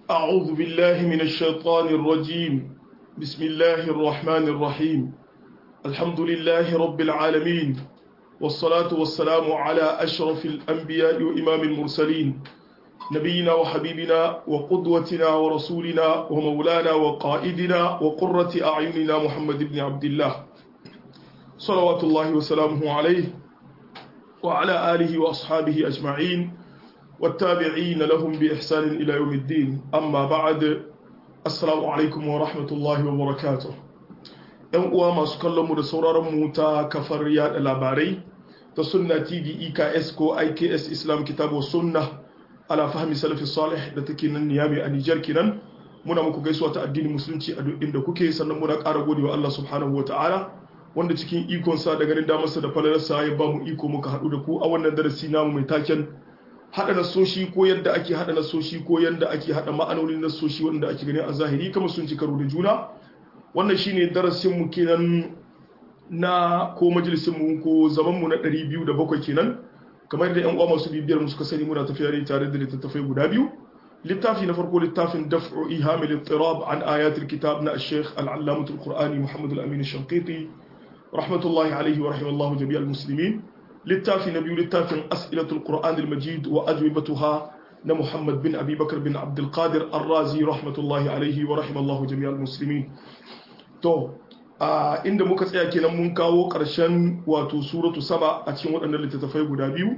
أعوذ بالله من الشيطان الرجيم بسم الله الرحمن الرحيم الحمد لله رب العالمين والصلاة والسلام على أشرف الأنبياء وإمام المرسلين نبينا وحبيبنا وقدوتنا ورسولنا ومولانا وقائدنا وقرة أعيننا محمد بن عبد الله صلوات الله وسلامه عليه وعلى آله وأصحابه أجمعين والتابعين لهم بإحسان إلى يوم الدين أما بعد السلام عليكم ورحمة الله وبركاته ‘yan uwa masu kallonmu da sauraronmu ta kafar yada labarai ta sunna tv eks ko iks islam kitabu sunna ala fahmi salafi salih da take nan niyami a nijar kinan muna muku gaisuwa ta addinin musulunci a duk inda kuke sannan muna ƙara gode wa allah subhanahu wa ta'ala wanda cikin ikonsa da ganin damarsa da falalarsa ya ba mu iko muka haɗu da ku a wannan darasi namu mai taken haɗa nasoshi ko yadda ake haɗa nasoshi ko yadda ake haɗa ma'anonin nasoshi wanda ake gani a zahiri kama sun ci karo da juna wannan shine darasin mu kenan na ko majalisin mu ko zaman mu na 207 kenan kamar da yan uwa masu bibiyar mu suka sani muna tafiya ne tare da littattafai guda biyu littafi na farko littafin daf'u ihamil ittirab an ayatul kitab na al-sheikh al-allamah al-qur'ani muhammad al-amin al-shanqiti rahmatullahi alayhi wa rahimallahu jami'al muslimin littafi na biyu littafin as'ilatul qur'an al-majid wa ajwibatuha na muhammad bin abi bakar bin abdul qadir ar-razi rahmatullahi alayhi wa rahimallahu jami'al muslimin to a inda muka tsaya kenan mun kawo ƙarshen wato suratu saba a cikin waɗannan littattafai guda biyu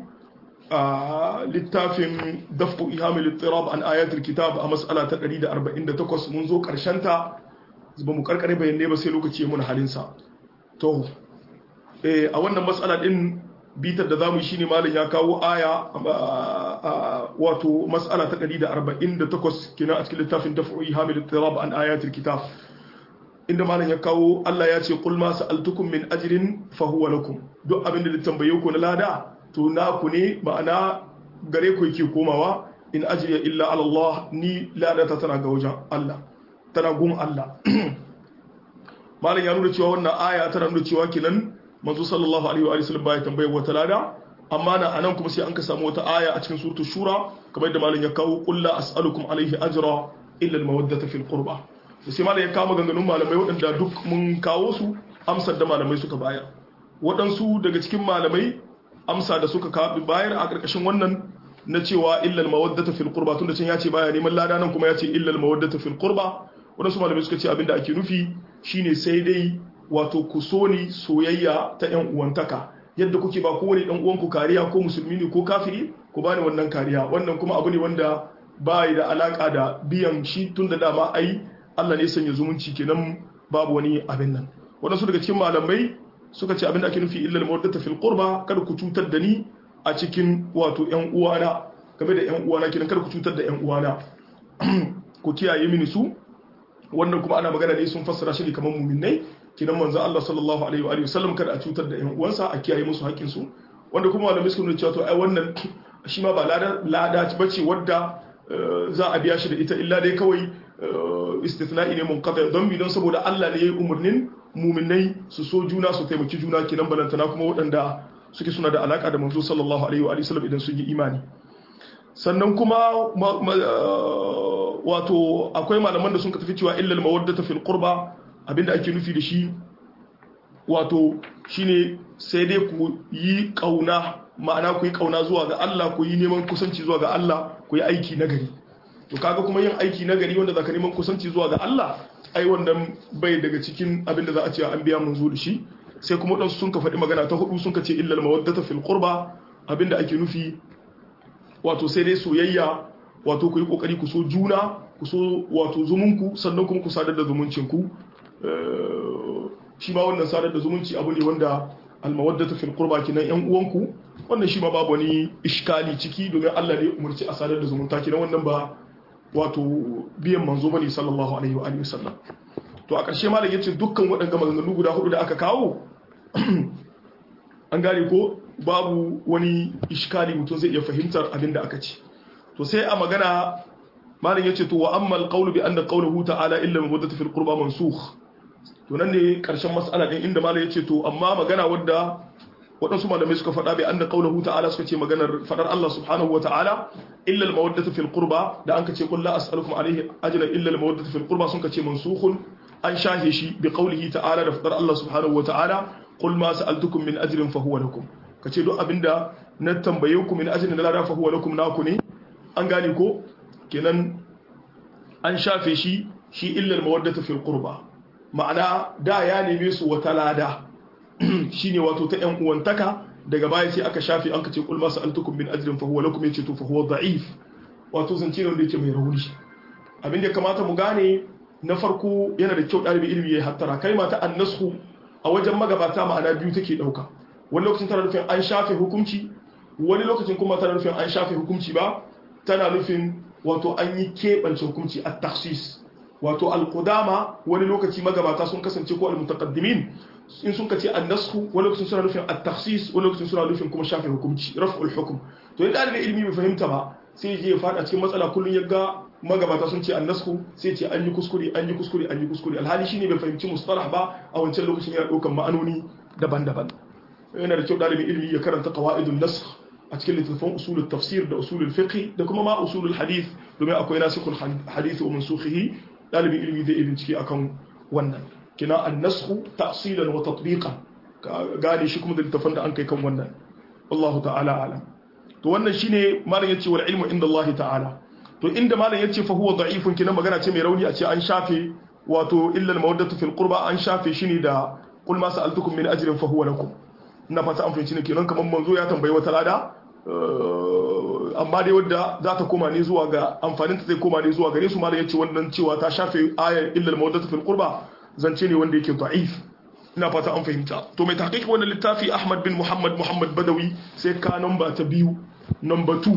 a littafin dafku ihamil ittirab an ayatul kitab a mas'ala ta 148 mun zo ƙarshen ta ba mu karkare bayanai ba sai lokaci ya muna halinsa to a wannan matsala din bitar da zamu yi shine malam ya kawo aya wato matsala ta 148 kina a cikin littafin daf'i hamil ittirab an ayatul kitab inda malam ya kawo Allah ya ce qul ma sa'altukum min ajrin fa huwa lakum duk abinda da tambaye ku na lada to naku ne ma'ana gare ku yake komawa in ajriya illa ala Allah ni lada ta tana ga wajen Allah tana gun Allah malam ya nuna cewa wannan aya tana nuna cewa kenan manzo sallallahu alaihi wa sallam baya tambaye wata lada amma na anan kuma sai an ka samu wata aya a cikin suratul shura kamar yadda malam ya kawo qul la as'alukum alaihi ajra illa al mawaddata fil qurba sai malam ya kawo maganganun malamai waɗanda duk mun kawo su amsar da malamai suka bayar waɗansu daga cikin malamai amsa da suka bayar a ƙarƙashin wannan na cewa illal mawaddata fil qurba tunda can ya ce baya neman lada nan kuma ya ce illal mawaddata fil qurba waɗansu malamai suka ce abinda ake nufi shine sai dai wato ku so ni soyayya ta yan uwantaka yadda kuke ba kowane dan uwanku kariya ko musulmi ne ko kafiri ku bani wannan kariya wannan kuma abu ne wanda ba da alaka da biyan shi tun da dama ai Allah ne sanya zumunci kenan babu wani abin nan waɗansu daga cikin malamai suka ce abin da ake nufi illal mawaddata fil qurba kada ku cutar da ni a cikin wato yan uwana game da yan uwana kenan kada ku cutar da yan uwana ku kiyaye mini su wannan kuma ana magana ne sun fassara shi ne kamar muminai kinan manzo Allah sallallahu alaihi wa sallam kada a cutar da ƴan uwansa a kiyaye musu haƙƙin su wanda kuma malamai suka nuna cewa to ai wannan shi ma ba lada lada bace wadda za a biya shi da ita illa dai kawai istithna'i ne munqati don bi don saboda Allah ne ya yi umarnin muminai su so juna su taimaki juna kinan balantana kuma waɗanda suke suna da alaka da manzo sallallahu alaihi wa sallam idan sun yi imani sannan kuma wato akwai malaman da sun ka tafi cewa illal mawaddata fil qurba abinda ake nufi da shi wato shine sai dai ku yi kauna ma'ana ku yi kauna zuwa ga Allah ku yi neman kusanci zuwa ga Allah ku yi aiki nagari to kaga kuma yin aiki nagari wanda zaka neman kusanci zuwa ga Allah ai wannan bai daga cikin abinda za a ce an biya mun zo da shi sai kuma wadansu sun ka faɗi magana ta hudu sun ka ce illal mawaddata fil qurba abinda ake nufi wato sai dai soyayya wato ku yi kokari ku so juna ku so wato zumunku sannan kuma ku sadar da zumuncinku shi ma wannan sadar da zumunci abu ne wanda almawaddata fil qurba kinan yan uwanku wannan shi ma babu wani iskali ciki domin Allah ne umarci a sadar da zumunta kinan wannan ba wato biyan manzo bane sallallahu alaihi wa alihi wasallam to a ƙarshe malam yace dukkan waɗannan maganganu guda hudu da aka kawo an gane ko babu wani iskali mutum zai iya fahimtar abin da aka ce to sai a magana malam yace to wa amma alqawlu bi anna qawluhu ta'ala illa mawaddatu fil qurba mansukh to nan ne karshen mas'ala din inda malam yace to amma magana wadda waɗansu malamai suka faɗa bai anna qaulahu ta'ala suka ce maganar fadar Allah subhanahu wa ta'ala illa al-mawaddatu fil qurba da an ka ce qul la as'alukum alayhi ajran illa al-mawaddatu fil qurba sun ka ce mansukhun an shahe shi bi qaulihi ta'ala da fadar Allah subhanahu wa ta'ala qul ma sa'altukum min ajrin fa huwa lakum kace duk abinda na tambaye ku min ajrin da lada fa huwa lakum naku ne an gane ko kenan an shafe shi shi illa al-mawaddatu fil qurba ma'ana da ya neme su wata lada shine wato ta yan uwantaka daga baya sai aka shafi an kace kul masu altukum min ajrin fa huwa lakum yace to fa huwa da'if wato zance ne wanda yake mai rauni abin da kamata mu gane na farko yana da kyau dalibi ilimi ya hattara kalma ta annashu a wajen magabata ma'ana biyu take dauka wani lokacin tana nufin an shafe hukunci wani lokacin kuma tana nufin an shafe hukunci ba tana nufin wato an yi keɓance hukunci a takhsis wato alqudama wani lokaci magabata sun kasance ko almutaqaddimin in sun kace annasku wani lokacin suna nufin at-takhsis wani lokacin suna nufin kuma shafe hukunci raf'ul hukm to idan dalibin ilimi bai fahimta ba sai je ya fada cikin matsala kullun ya ga magabata sun ce annasku sai ce an yi kuskure an yi kuskure an yi kuskure alhali shine bai fahimci mustalah ba a wancan lokacin yana daukan ma'anoni daban-daban yana da kyau dalibin ilimi ya karanta qawaidun nasakh a cikin littattafan usulul tafsir da usulul fiqh da kuma ma usulul hadith domin akwai nasikhul hadith wa mansukhihi dalibin ilimi zai bincike akan wannan kina annasku ta'silan wa tatbiqan gane shi kuma da littafin da an kai kan wannan wallahu ta'ala alam to wannan shine malam yace wal ilmu inda Allah ta'ala to inda malam yace fa huwa da'ifun kina magana ce mai rauni a ce an shafe wato illa al-mawaddatu fil qurba an shafe shi ne da qul ma sa'altukum min ajrin fa huwa lakum ina fata an fahimci ne kenan kaman manzo ya tambayi wata lada amma dai wadda za ta koma ne zuwa ga amfanin ta zai koma ne zuwa gare su malam yace wannan cewa ta shafe ayar illa al-mawaddatu fil qurba zance ne wanda yake da'if ina fata an fahimta to mai tahqiq wannan littafi Ahmad bin Muhammad Muhammad Badawi sai ka namba ta biyu number 2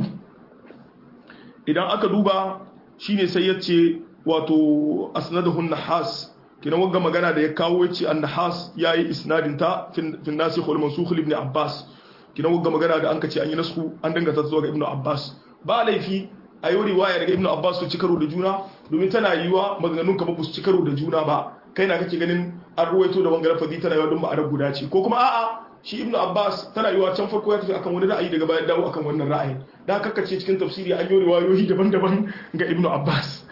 idan aka duba shine sai yace wato asnadahu nahas kina wanga magana da ya kawo yace an-nahas yayi isnadin ta fi nasikh wal mansukh ibn Abbas kina wanga magana da an kace an yi nasku an dangata zuwa ga Ibn Abbas ba laifi a yi riwaya daga Ibn Abbas su ci karo da juna domin tana yiwa maganganun ka ba su ci karo da juna ba kai na kake ganin an ruwaito da wanga lafazi tana yiwa don ma'anar guda ce ko kuma a'a shi ibnu abbas tana yiwa can farko ya tafi akan wani ra'ayi daga baya dawo akan wannan ra'ayin da haka ce cikin tafsiri an yi riwayoyi daban-daban ga ibnu abbas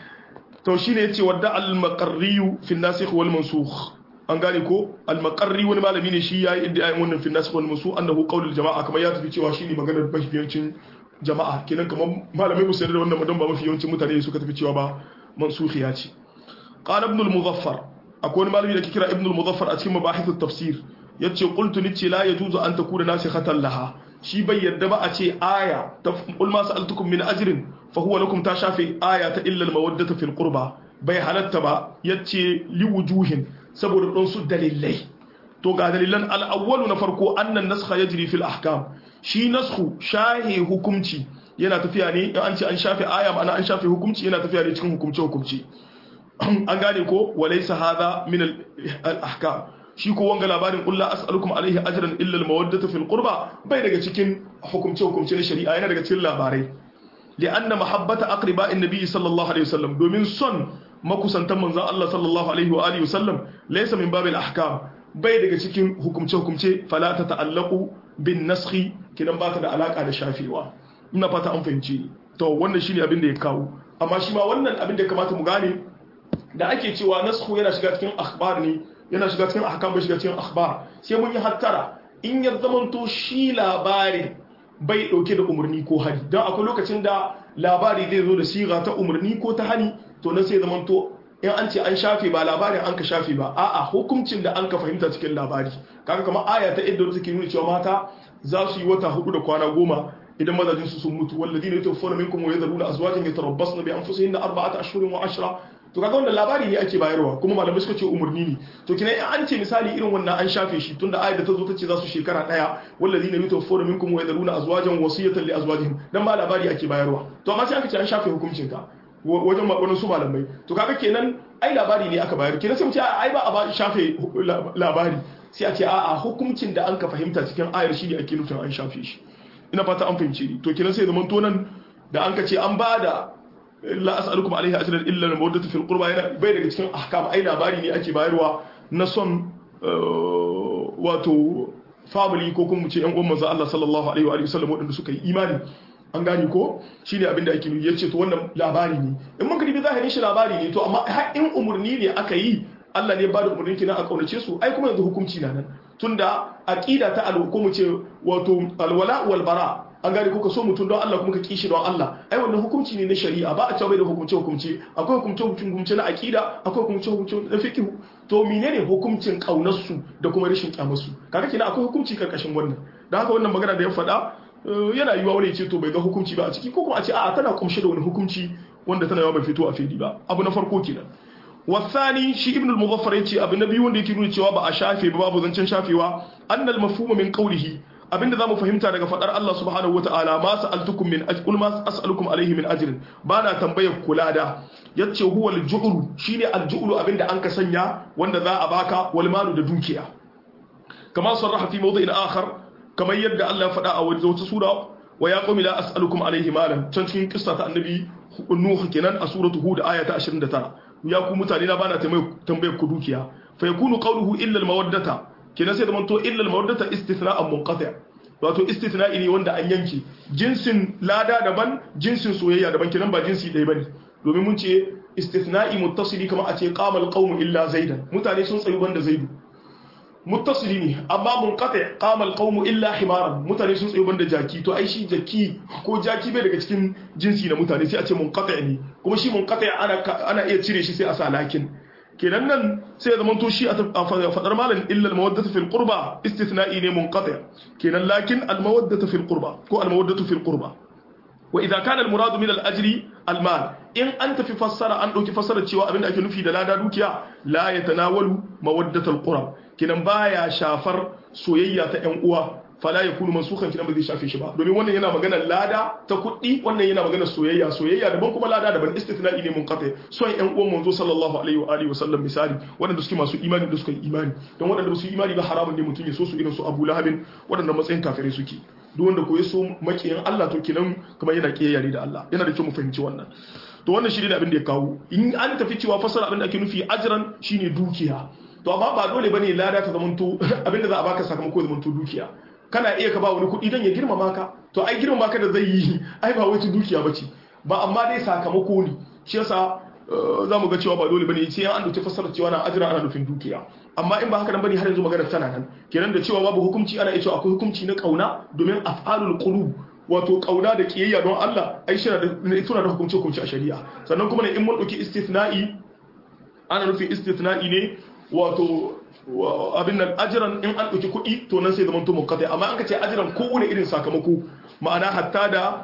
to shine yace wadda al-maqarri fi an-nasikh wal mansukh an gane ko al-maqarri wani malami ne shi yayi iddiayin wannan fi an-nasikh wal mansukh annahu qawl al-jama'a kamar ya tafi cewa shine maganar mafiyancin jama'a kenan kamar malamai musu da wannan madan ba mafi yawancin mutane suka tafi cewa ba mansukhiya ce قال ابن المظفر أكون مالي لك كرا ابن المظفر أتكلم مباحث التفسير يتشي قلت نتشي لا يجوز أن تكون ناسخة لها شي بي يدبا أتشي آية قل ما سألتكم من أجر فهو لكم تشافي آية إلا المودة في القربى بي حالتبا يتشي لوجوه سبب الرنس دليلي to ga dalilan al'awwalu na farko annan naskha yajri fil ahkam shi naskhu shahi hukumci yana tafiya ne in an ce an shafe aya ma'ana an shafe hukumci yana tafiya ne cikin hukumce hukumci an gane ko walaysa hadha min al-ahkam shi ko wanga labarin qul la as'alukum alayhi ajran illa al-mawaddata fil qurba bai daga cikin hukumce hukumce na shari'a yana daga cikin labarai li'anna mahabbata aqriba'in nabiy sallallahu alaihi wasallam domin son makusantan manzon Allah sallallahu alaihi wa alihi wasallam laysa min babil ahkam bai daga cikin hukumce hukumce fala ta ta'allaqu bin naskhi kidan ba ta da alaka da shafewa ina fata an fahimci to wannan shine abin da ya kawo amma shi ma wannan abin da ya kamata mu gane da ake cewa naskhu yana shiga cikin akhbar ne yana shiga cikin ahkam bai shiga cikin akhbar sai mun yi hattara in ya zamanto shi labarin bai dauke da umarni ko hani don akwai lokacin da labari zai zo da siga ta umarni ko ta hani to na sai zamanto in an ce an shafe ba labarin an ka shafe ba a'a hukuncin da an ka fahimta cikin labari kaga kamar aya ta idda take nuna cewa mata za su yi wata hudu da kwana goma idan mazajin su sun mutu walladina yatawaffawna minkum wa yadhuruna azwajan yatarabbasna bi anfusihinna arba'ata ashhurin wa ashra to kaga wannan labari ne ake bayarwa kuma malamai suka ce umarni ne to kina in an ce misali irin wannan an shafe shi tunda ayat da ta zo ta ce za su shekara daya walladina yatawaffawna minkum wa yadhuruna azwajan wasiyatan li azwajihim dan ba labari ake bayarwa to amma sai aka ce an shafe hukuncin ka wajen wani su malamai to kaga kenan ai labari ne aka bayar kenan sai mu ce ai ba a ba shafe labari sai a ce a'a hukuncin da an ka fahimta cikin ayar shi ne ake nufin an shafe shi ina fata an fahimce ni to kenan sai zaman to nan da an ka ce an ba da la as'alukum alaihi ajran illa al-mawaddatu fil qurba yana bai daga cikin ahkam ai labari ne ake bayarwa na son wato family ko kuma mu ce yan uwan manzo Allah sallallahu alaihi wa sallam waɗanda suka yi imani an gane ko shine abin da ake nufi yace to wannan labari ne in mun kadi zahirin shi labari ne to amma har in umurni ne aka yi Allah ne ba da umurni kina a kaunace su ai kuma yanzu hukunci na nan tunda aqida ta al ko mu ce wato alwala wal bara an gane kuka so mutum don Allah kuma ka kishi don Allah ai wannan hukunci ne na shari'a ba a cewa bai da hukunce hukunce akwai hukunce hukunce na aqida akwai hukunce hukunce na fiqh to menene hukuncin kaunar su da kuma rashin kyamar su kaga kina akwai hukunci karkashin wannan dan haka wannan magana da ya faɗa yana yiwa wani ce to bai ga hukunci ba a ciki ko kuma a ce a'a tana kumshe da wani hukunci wanda tana yawa bai fito a fili ba abu na farko kenan wasani shi ibn al-muzaffar yace abu na biyu wanda yake nuna cewa ba a shafe ba babu zancen shafewa annal mafhuma min qawlihi abinda zamu fahimta daga fadar Allah subhanahu wataala ma sa'altukum min ajr ma as'alukum alayhi min ajrin bana tambayar kula da yace huwa al-ju'ru shine al-ju'ru abinda an ka sanya wanda za a baka wal malu da dukiya kama sarraha fi mawdi'in akhar kamar yadda Allah ya faɗa a wata sura wa ya qumi la as'alukum alayhi malan can cikin kissa ta annabi nuh kenan a suratu hud aya ta 29 ya ku mutane na bana tambayar ku dukiya fa yakunu qawluhu illa al-mawaddata kenan sai da manto illa al-mawaddata istithna'an munqati' wato istithna'i ne wanda an yanke jinsin lada daban jinsin soyayya daban kenan ba jinsi ɗaya bane domin mun ce istithna'i muttasili kamar a ce qama al-qawmu illa zaidan mutane sun tsayu banda zaidu muttasili ne amma munqati qama alqawmu illa himaran mutane sun tsayo banda jaki to ai shi jaki ko jaki bai daga cikin jinsi na mutane sai a ce munqati ne kuma shi munqati ana ana iya cire shi sai a sa lakin kenan nan sai zaman to shi a fadar malan illa almawaddatu fil qurba istithna'i ne munqati kenan lakin almawaddatu fil qurba ko almawaddatu fil qurba wa idza kana almuradu min al-ajri almal in an tafi fassara an dauki fassara cewa abinda ake nufi da lada dukiya la yatanawalu mawaddatul qurab kinan baya shafar soyayya ta ƴan uwa fala yakunu mansukhan kinan ba zai shafe shi ba domin wannan yana magana lada ta kuɗi wannan yana magana soyayya soyayya daban kuma lada daban istithna'i ne munqati son ƴan uwan manzo sallallahu alaihi wa alihi wa sallam misali waɗanda suke masu imani da suka yi imani don waɗanda ba su yi imani ba haramun ne mutum ya so su irin su Abu Lahabin waɗanda matsayin kafirai suke duk wanda ko ya so makiyin Allah to kenan kamar yana kiyaye ne da Allah yana da kyau mu fahimci wannan to wannan shi ne abin da ya kawo in an tafi cewa fasara abin da ake nufi ajran shine dukiya to amma ba dole bane lada ta zamanto abin da za a baka sakamako ya zamanto dukiya kana iya ka ba wani kuɗi dan ya girmama ka to ai girmama ka da zai yi ai ba wace dukiya bace ba amma dai sakamako ne shi yasa za mu ga cewa ba dole bane sai an dauki fasarar cewa na ajira ana nufin dukiya amma in ba haka nan bane har yanzu magana tana nan kenan da cewa babu hukunci ana iya cewa akwai hukunci na kauna domin af'alul qulub wato kauna da kiyayya don Allah ai shi da suna da hukunci hukunci a shari'a sannan kuma ne in mun dauki istithna'i ana nufin istithna'i ne wato abin nan ajiran in an ɗauki kuɗi to nan sai zaman to mukatai amma an ka ce ajiran kowane irin sakamako ma'ana hatta da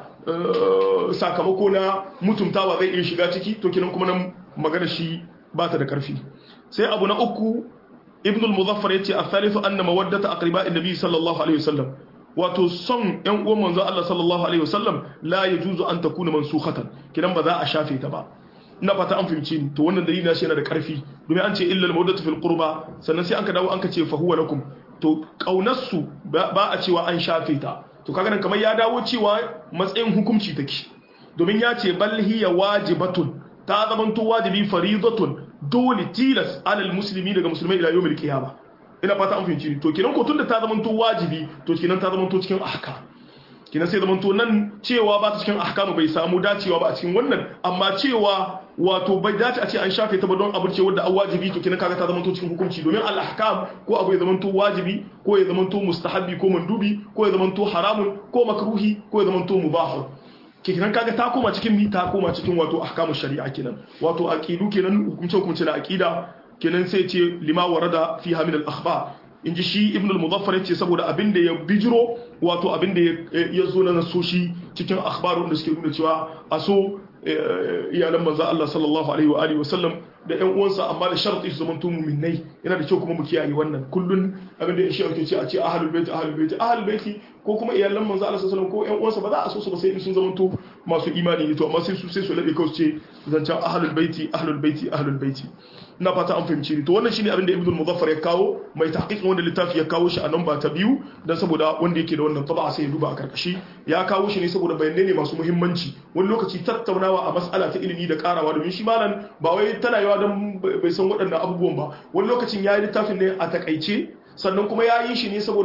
sakamako na mutuntawa zai iya shiga ciki to kinan kuma nan magana shi ba ta da ƙarfi sai abu na uku ibn al-muzaffar yace al-thalithu anna mawaddata aqriba an-nabi sallallahu alaihi wasallam wato son yan uwan manzo Allah sallallahu alaihi wasallam la yajuzu an takuna mansukhatan kinan ba za a shafe ta ba ina fata an fahimci ni to wannan dalili na shi yana da karfi domin an ce illal mawaddatu fil qurba sannan sai an ka dawo an ka ce fa huwa lakum to kaunarsu ba a cewa an shafe ta to kaga nan kamar ya dawo cewa matsayin hukunci take domin ya ce bal hiya wajibatun ta zamanto wajibi faridatun dole tilas alal muslimi daga musulmai ila yawmil qiyama ina fata an fahimci ni to kenan ko tunda ta zamanto wajibi to kenan ta zamanto cikin ahkam kina sai zaman to nan cewa ba ta cikin ahkamu bai samu dacewa ba a cikin wannan amma cewa wato bai dace a ce an shafe ta ba don abu ce wanda an wajibi to kina kaga ta zaman to cikin hukunci domin al ahkam ko abu ya zaman to wajibi ko ya zaman to mustahabbi ko mandubi ko ya zaman to haramun ko makruhi ko ya zaman to mubah kenan kaga ta koma cikin mi ta koma cikin wato ahkamu shari'a kenan wato aqidu kenan hukunce hukunce na aqida kenan sai ce lima warada fiha min al akhbar in ji shi ibn al-muzaffar yace saboda abin da ya bijiro wato abin da ya zo na nasoshi cikin akhbarun da suke nuna cewa a so iyalan manzo Allah sallallahu alaihi wa alihi wasallam da ƴan uwansa amma da sharti su zamanto mu'minai yana da kyau kuma mu kiyaye wannan kullun abin da shi ake ce a ce ahlul bait ahlul bait ahlul bait ko kuma iyalan manzo Allah sallallahu alaihi wasallam ko ƴan uwansa ba za a so su ba sai in sun zamanto masu imani ne to amma sai su sai su labe kawai ce zancan ahlul bait ahlul bait ahlul bait na fata an fahimci ni to wannan shine abin da ibnu muzaffar ya kawo mai tahqiqin wanda littafi ya kawo shi a namba ta biyu dan saboda wanda yake da wannan taba sai ya duba a karkashi ya kawo shi ne saboda bayanai ne masu muhimmanci wani lokaci tattaunawa a mas'ala ta ilimi da karawa domin shi malam ba wai tana yawa dan bai san waɗannan abubuwan ba wani lokacin ya yi littafin ne a takaice sannan kuma ya yi shi ne saboda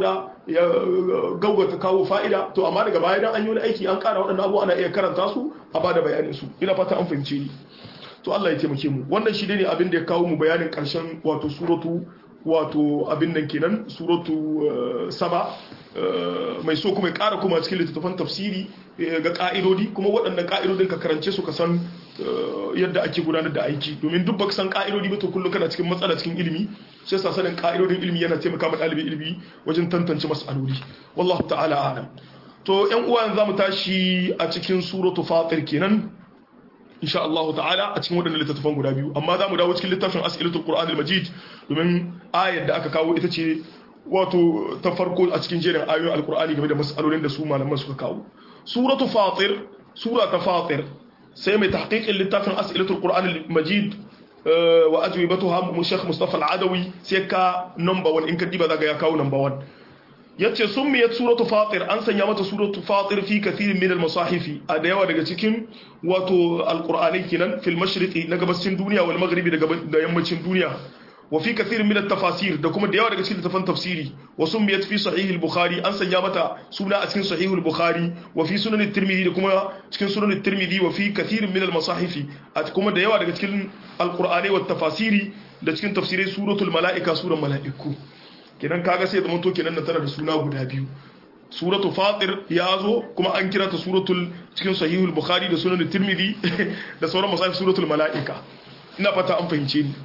ya gaugata kawo fa'ida to amma daga baya dan an yi wani aiki an kara waɗannan abu ana iya karanta su a bada bayanin su ina fata an fahimce ni to Allah ya taimake mu wannan shi ne abin da ya kawo mu bayanin karshen wato suratu wato abin nan kenan suratu saba mai so kuma ya kara kuma cikin littattafan tafsiri ga ka'idodi kuma waɗannan ka'idodin ka karance su ka san yadda ake gudanar da aiki domin duk baka san ka'idodi ba to kullum kana cikin matsala cikin ilimi shi yasa sanin ka'idodin ilimi yana taimaka ma ɗalibin ilimi wajen tantance mas'aloli wallahu ta'ala a'lam to ƴan uwa yanzu zamu tashi a cikin suratu fatir kenan insha Allah ta'ala a cikin waɗannan littattafan guda biyu amma za mu dawo cikin littafin as'ilatul qur'an al-majid domin ayar da aka kawo ita ce wato ta farko a cikin jerin ayoyin alqur'ani game da mas'alolin da su malaman suka kawo suratu fatir sura ta fatir sai mai tahqiqin littafin as'ilatul qur'an al-majid wa ajwibatuha mu Sheikh Mustafa al-Adawi sai ka number 1 in ka diba zaga ya kawo number 1 yace summiyat suratu fatir an sanya mata suratu fatir fi kathirin min al-masahifi a da yawa daga cikin wato alqur'ani kenan fil mashriqi na gabashin duniya wal maghribi da yammacin duniya wa fi kathirin min at-tafasir da kuma da yawa daga cikin littafan tafsiri wa summiyat fi sahih al-bukhari an sanya mata suna a cikin sahih al-bukhari wa fi sunan at-tirmidhi da kuma cikin sunan at-tirmidhi wa fi kathirin min al-masahifi a kuma da yawa daga cikin alqur'ani wa tafasiri da cikin tafsirai suratul mala'ika suran mala'iku kenan kaga sai zaman to kenan nan tana da suna guda biyu suratu fatir ya zo kuma an kira ta suratul cikin sahihul bukhari da sunan tirmidhi da sauran masahif suratul mala'ika ina fata an fahimce ni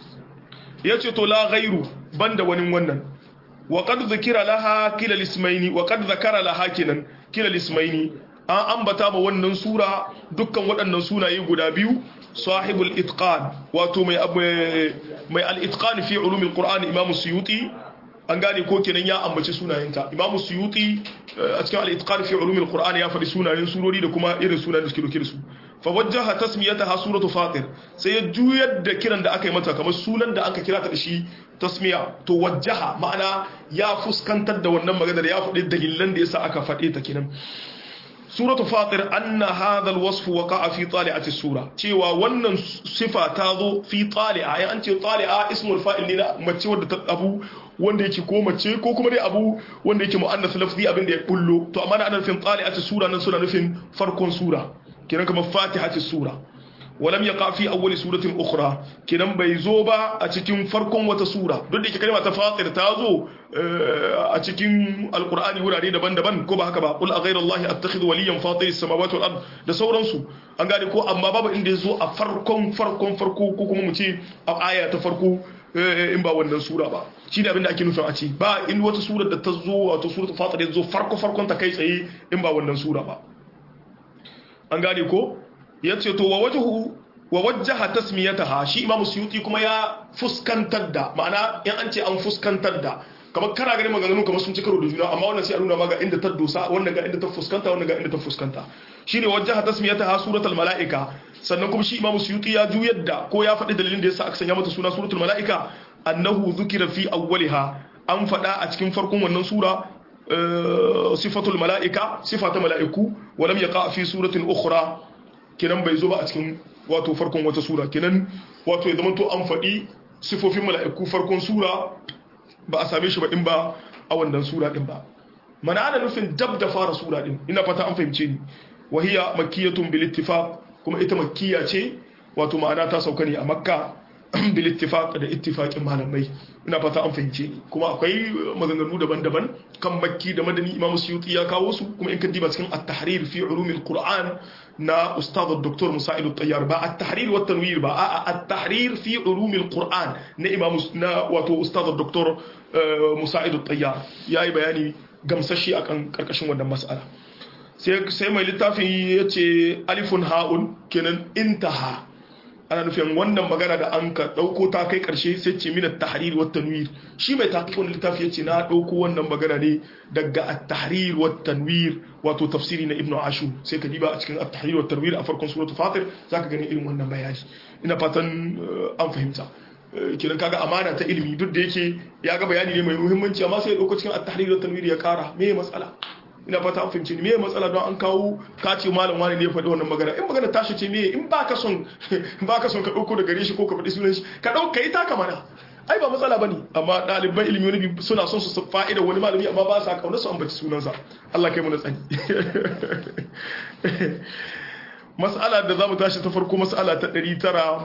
yace to la ghairu banda wani wannan wa qad zikira laha kila lismaini wa qad zakara laha kinan kila lismaini an ambata ba wannan sura dukkan waɗannan sunaye guda biyu sahibul itqan wato mai mai al-itqan fi ulumil qur'an imam suyuti an gane ko kenan ya ambaci sunayenta imamu suyuti a cikin al-itqan fi ulumil qur'an ya faɗi sunayen surori da kuma irin sunayen da suke dauke da su fa wajjaha tasmiyataha suratu fatir sai ya juyar da kiran da aka yi mata kamar sunan da aka kira ta da shi tasmiya to wajjaha ma'ana ya fuskantar da wannan maganar ya faɗi dalilan da yasa aka faɗe ta kenan suratu fatir anna hadha alwasf waqa'a fi tali'ati sura cewa wannan sifa ta zo fi tali'a ai an ce tali'a ismul fa'il ne na mace wadda ta abu wanda yake ko mace ko kuma dai abu wanda yake mu'annas lafzi abin da ya bullo to amma ana nufin tali'ati sura nan suna nufin farkon sura kenan kamar fatihati sura walam yaqa fi awwali suratin ukhra kenan bai zo ba a cikin farkon wata sura duk da yake kalma ta fatir ta zo a cikin alqur'ani wurare daban-daban ko ba haka ba qul aghayra allahi attakhidhu waliyan fatiris samawati wal ard da sauransu an gane ko amma babu inda yazo a farkon farkon farko ko kuma mu ce a aya ta farko in ba wannan sura ba shi ne abin da ake nufin a ce ba in wata sura da ta zo wato suratul fatir ya zo farko farkon ta kai tsaye in ba wannan sura ba an gane ko ya ce to wa wajhu wa wajjaha tasmiyataha shi imamu suyuti kuma ya fuskantar da ma'ana in an ce an fuskantar da kamar kana ganin maganganu kamar sun ci karo da juna amma wannan sai a nuna ma ga inda ta dosa wannan ga inda ta fuskanta wannan ga inda ta fuskanta shine wajjaha tasmiyataha suratul malaika sannan kuma shi imamu suyuti ya juyar da ko ya faɗi dalilin da yasa aka sanya mata suna suratul malaika annahu dhukira fi awwaliha an faɗa a cikin farkon wannan sura sifatul malaika sifata malaiku walam yaqa fi suratin ukhra kenan bai zo ba a cikin wato farkon wata sura kenan wato ya zama to an faɗi sifofin mala'iku farkon sura ba a same shi ba in ba a wannan sura din ba mana ana nufin dab da fara sura din ina fata an fahimce ni wahiya makkiyatun bil ittifaq kuma ita makkiya ce wato ma'ana ta sauka ne a makka bil ittifaq da ittifaqin malamai ina fata an fahimce ni kuma akwai maganganu daban-daban kan makki da madani imamu suyuti ya kawo su kuma in ka diba cikin at-tahrir fi ulumil qur'an na ustad dr musa'id at-tayyar ba at-tahrir wa tanwir ba a at-tahrir fi ulumil qur'an na imamu na wato ustad dr musa'id at-tayyar yayi bayani gamsashi akan karkashin wannan mas'ala sai sai mai littafin yace alifun ha'un kenan intaha ana nufin wannan magana da an ka dauko ta kai karshe sai ce min at-tahrir wa tanwir shi mai tahqiqun littafi yace na dauko wannan magana ne daga at-tahrir wa tanwir wato tafsiri na ibnu ashur sai ka diba a cikin at-tahrir wa tanwir a farkon suratul fatir zaka gani irin wannan bayani ina fatan an fahimta kiran kaga amana ta ilimi duk da yake ya ga bayani ne mai muhimmanci amma sai ya dauko cikin at-tahrir wa tanwir ya kara me matsala ina fata an fahimci ni me matsala don an kawo kace malam wani ne ya faɗi wannan magana in magana tashi ce me in baka son baka son ka dauko da gare shi ko ka faɗi sunan shi ka dauka yi taka mana ai ba matsala bane amma ɗaliban ilimi wani suna son su fa'ida wani malami amma ba sa kauna su ambaci sunansa Allah kai mu na tsani mas'ala da zamu tashi ta farko mas'ala ta 900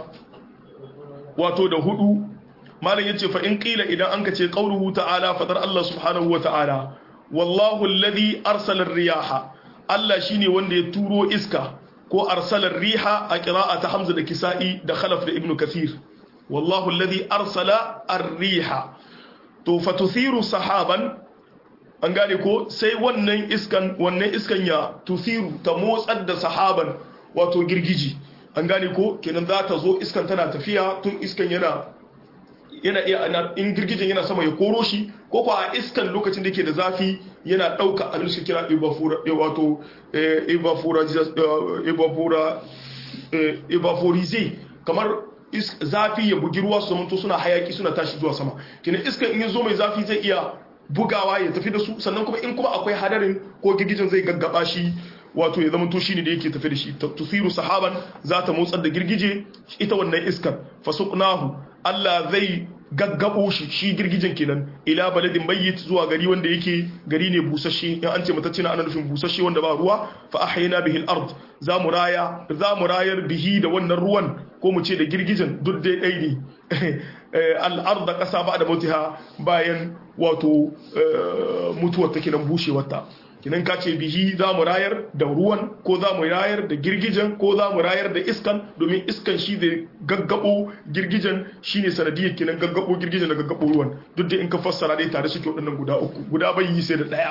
wato da hudu malam yace fa in qila idan anka ce qauluhu ta'ala fadar Allah subhanahu wa ta'ala wallahu alladhi arsala ar-riyaha Allah shine wanda ya turo iska ko arsala ar-riha a qira'ata Hamza da Kisa'i da Khalaf da Ibn Kathir wallahu alladhi arsala ar-riha to fatuthiru sahaban an gane ko sai wannan iskan wannan iskan ya tuthiru ta motsar da sahaban wato girgiji an gane ko kenan za ta zo iskan tana tafiya tun iskan yana yana iya in girgijin yana sama ya koro shi ko ko a iskan lokacin da yake da zafi yana dauka abin su kira evapora wato evapora evapora evaporize kamar zafi ya bugi ruwa su zamanto suna hayaki suna tashi zuwa sama kenan iskan in ya zo mai zafi zai iya bugawa ya tafi da su sannan kuma in kuma akwai hadarin ko girgijin zai gaggaba shi wato ya zama to shine da yake tafi da shi tusiru sahaban za ta motsar da girgije ita wannan iskar fasuqnahu Allah zai gaggabo shi shi girgijen kenan ila baladin mayyit zuwa gari wanda yake gari ne busasshe in an ce matacce na ana nufin busasshe wanda ba ruwa fa ahyayna bihi al-ard za mu raya za mu rayar bihi da wannan ruwan ko mu ce da girgijen duk dai dai ne al-ard kasa ba da mutiha bayan wato mutuwar take nan bushewar ta kinan ka ce bihi za mu rayar da ruwan ko za mu rayar da girgijen ko za mu rayar da iskan domin iskan shi zai gaggabo girgijen shine sanadiyar kinan gaggabo girgijen da gaggabo ruwan duk da in ka fassara dai tare suke waɗannan guda uku guda bai yi sai da ɗaya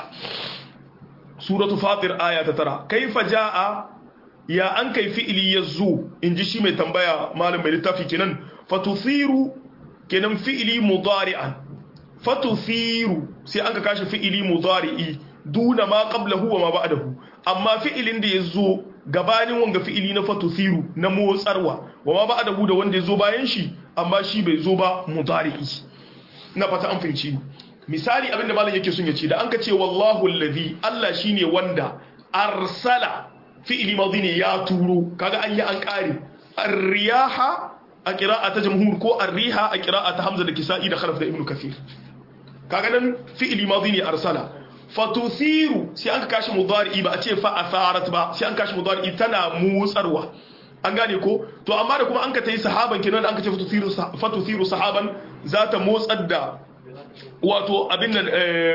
suratu fatir aya ta tara kaifa jaa ya an kai fi'ili yazo in ji shi mai tambaya malam mai littafi kenan fatuthiru kenan fi'ili mudari'an fatuthiru sai an ka kashi fi'ili mudari'i duna ma qablahu wa ma ba'dahu amma fi'ilin da yazo gabanin wanga fi'ili na fatuthiru na motsarwa wa ma ba'dahu da wanda yazo bayan shi amma shi bai zo ba mudari'i na fata an fahimci misali abinda malam yake son ya ce da an ka ce wallahu allazi Allah shine wanda arsala fi'ili madhi ne ya turo kaga an yi an kare ar-riyaha a qira'ata jamhur ko ar-riha a qira'ata hamza da kisa'i da khalaf da ibnu kathir kaga nan fi'ili madhi ne arsala fatuthiru sai an kashi mudari ba a ce fa asarat ba sai an kashi mudari tana motsarwa an gane ko to amma da kuma an ka tayi sahaban kenan da an ka ce fatuthiru fatuthiru sahaban za ta motsar da wato abin nan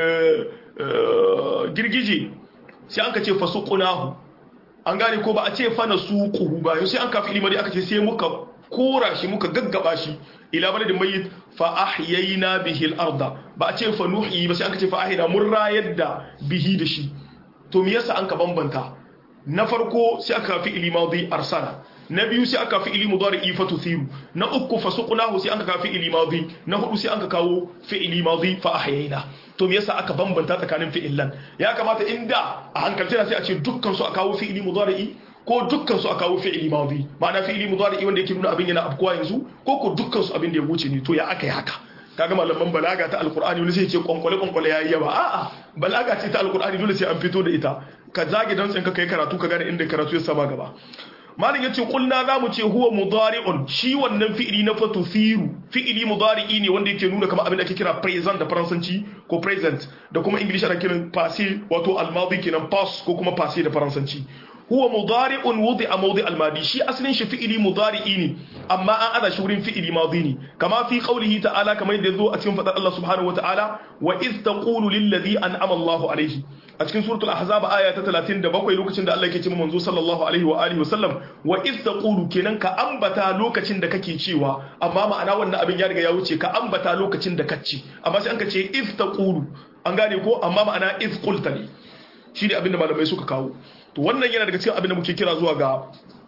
girgije sai an ka ce fasuqunahu an gane ko ba a ce fa nasuquhu ba sai an kafi ilimari aka ce sai muka kora shi muka gaggaba shi ila baladin mayyit fa ahyayna bihi al-arda ba a ce fa nuhi ba sai an ce fa ahyayna mun rayar da bihi da shi to me yasa an ka bambanta na farko sai aka fi ili madi arsala na biyu sai aka fi ili mudari fa tuthiru na uku fa suqnahu sai aka fi ili madi na hudu sai aka kawo fi ili madi fa ahyayna to me yasa aka bambanta tsakanin fi'illan ya kamata inda a hankalta sai a ce dukkan su aka kawo fi ili mudari ko dukkan su a kawo fi'ili madi ma'ana fi'ili mudari wanda yake nuna abin yana afkuwa yanzu ko ko dukkan su abin da ya wuce ne to ya aka yi haka kaga malaman balaga ta alqur'ani wani sai ce kwankwale kwankwale yayi yawa a'a balaga ce ta alqur'ani dole sai an fito da ita ka zage dan tsin ka kai karatu ka gane inda karatu ya sama gaba malin yace kulna zamu ce huwa mudari'un shi wannan fi'ili na fatufiru fi'ili mudari'i ne wanda yake nuna kamar abin da ake kira present da faransanci ko present da kuma english ana kiran passé wato al-madi kenan past ko kuma passé da faransanci huwa mudari'un wudi'a mawdi' al-madi shi asalin shi fi'ili mudari'i ne amma an ada shi wurin fi'ili madi ne kama fi qawlihi ta'ala kamar yadda zo a cikin fadar Allah subhanahu wa ta'ala wa iz taqulu lil ladhi an'ama Allahu alayhi a cikin suratul ahzab aya ta 37 lokacin da Allah yake cewa manzo sallallahu alaihi wa alihi wa sallam wa iz taqulu kenan ka ambata lokacin da kake cewa amma ma'ana wannan abin ya riga ya wuce ka ambata lokacin da kace amma sai an ka ce iz taqulu an gane ko amma ma'ana iz qulta ne shi ne abin da malamai suka kawo to wannan yana daga cikin abin da muke kira zuwa ga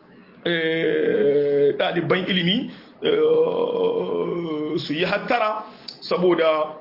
ɗaliban ilimi su yi hattara saboda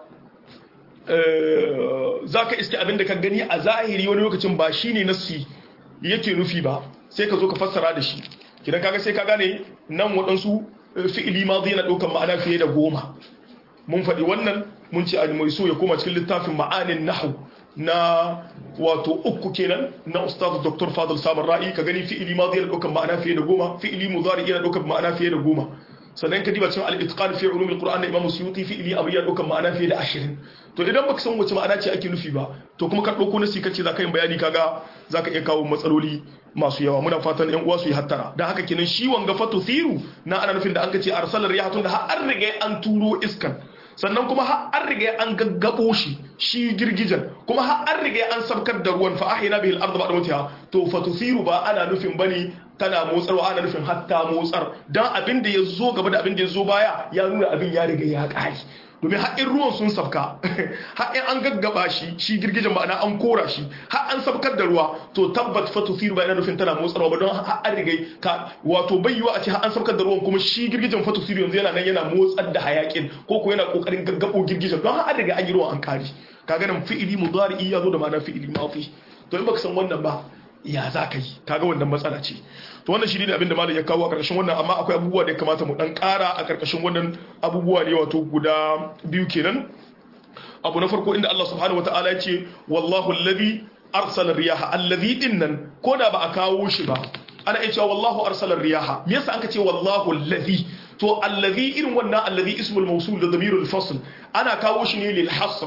za ka iske abin da ka gani a zahiri wani lokacin ba shi ne nassi yake nufi ba sai ka zo ka fassara da shi kidan kaga sai ka gane nan waɗansu fi'ili ma zai na ɗaukan ma'ana fiye da goma mun faɗi wannan mun ce a mai so ya koma cikin littafin ma'anin nahu na wato uku kenan na ustaz dr fadl samar ra'i ka gani fi'ili ma zai ɗaukar ma'ana fiye da goma fi'ili mudari yana ɗaukar ma'ana fiye da goma sannan ka diba cewa al-itqan fi ulum al-qur'an da imam suyuti fi ili abiya dukan ma'ana fiye da 20 to idan baka san wace ma'ana ce ake nufi ba to kuma ka dauko nasi kace zaka yin bayani kaga zaka iya kawo matsaloli masu yawa muna fatan yan uwa su yi hattara dan haka kenan shi wanga fatu thiru na ana nufin da an kace arsalar rihatun da har an riga an turo iskan sannan kuma har an riga an gaggabo shi shi girgijan kuma har an riga an sabkar da ruwan fa ahina bihi al-ardh ba'da mutiha to fatusiru ba ana nufin bane tana motsarwa ana nufin hatta motsar dan abin da ya zo gaba da abin da ya zo baya ya nuna abin ya riga ya kare domin haƙin ruwan sun sabka haƙin an gaggaba shi shi girgijen ma'ana an kora shi har an sabkar da ruwa to tabbat fatusiru ba yana nufin tana motsarwa ba don har an riga ka wato bayyuwa a ce har an sabkar da ruwan kuma shi girgijen fatusiru yanzu yana nan yana motsar da hayakin ko ko yana kokarin gaggabo girgijen don har an riga an yi ruwan an kare kaga nan fi'ili mudari ya zo da ma'ana fi'ili mafi to in baka san wannan ba ya za ka yi kaga wannan matsala ce to wannan shi ne abin da malam ya kawo a ƙarƙashin wannan amma akwai abubuwa da ya kamata mu dan ƙara a ƙarƙashin wannan abubuwa ne wato guda biyu kenan abu na farko inda Allah subhanahu wataala ya ce wallahu alladhi arsala riyaha alladhi dinnan ko da ba a kawo shi ba ana iya cewa wallahu arsala riyaha me yasa aka ce wallahu alladhi to alladhi irin wannan alladhi ismul mawsul da damirul fasl ana kawo shi ne lil hasr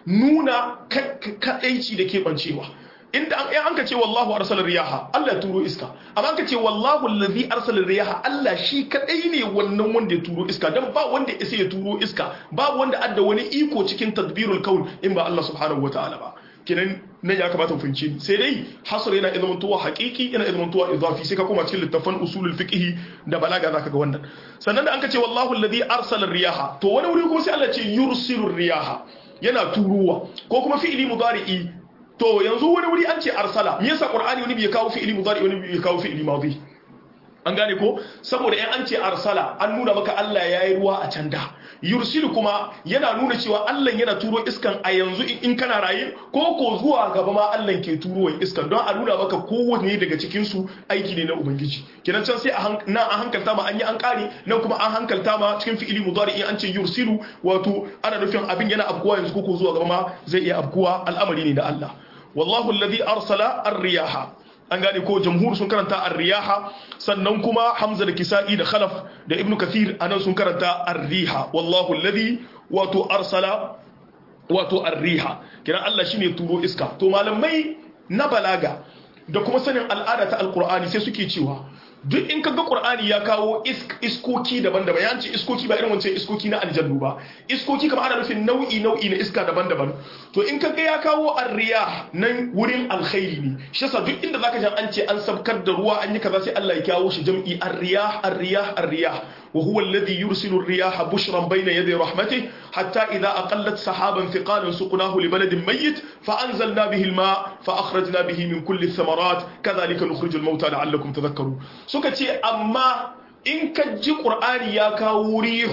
nuna kadaici da ke bancewa inda an an ka ce wallahu arsala riyaha Allah ya turo iska amma an ka ce wallahu allazi arsala riyaha Allah shi kadai ne wannan wanda ya turo iska dan ba wanda ya sai ya turo iska ba wanda adda wani iko cikin tadbirul kaun in ba Allah subhanahu wataala ba kenan nan ya kamata mu fahimci ni sai dai hasr yana ilmin tuwa haqiqi yana ilmin tuwa idafi sai ka koma cikin littafan usulul fiqh da balaga zaka ga wannan sannan da an ka ce wallahu allazi arsala riyaha to wani wuri kuma sai Allah ce yursilu riyaha yana turuwa ko kuma fi'ili mudari'i to yanzu wani wuri an ce arsala me yasa qur'ani wani bai kawo fi'ili mudari wani bai kawo fi'ili madi an gane ko saboda in an ce arsala an nuna maka Allah ya yi ruwa a can da yursilu kuma yana nuna cewa Allah yana turo iskan a yanzu in kana raye ko ko zuwa gaba ma Allah ke turo iskan don a nuna maka kowanne daga cikin su aiki ne na ubangiji kenan can sai na an hankalta ma an yi an kare nan kuma an hankalta ma cikin fi'ili mudari an ce yursilu wato ana nufin abin yana afkuwa yanzu ko ko zuwa gaba ma zai iya afkuwa al'amari ne da Allah wallahu alladhi arsala ar-riyaha an gane ko jamhur sun karanta ar-riyaha sannan kuma hamza da kisa'i da khalaf da ibnu kathir anan sun karanta ar-riha wallahu alladhi wato arsala wato ar-riha kiran Allah shine turo iska to malamai na balaga da kuma sanin al'ada ta alqur'ani sai suke cewa duk in kaga qur'ani ya kawo iskoki daban-daban ya ce iskoki ba irin wancan iskoki na aljannu ba iskoki kamar ana nufin nau'i nau'i na iska daban-daban to in kaga ya kawo arriya nan wurin alkhairi ne shi yasa duk inda zaka ji an ce an sabkar da ruwa an yi kaza sai Allah ya kawo shi jam'i arriya arriya arriya وهو الذي يرسل الرياح بشرا بين يدي رحمته حتى إذا أقلت سحابا ثقالا سقناه لبلد ميت فأنزلنا به الماء فأخرجنا به من كل الثمرات كذلك نخرج الموتى لعلكم تذكرون سكتي أما إن كجي قرآن ياكا وريح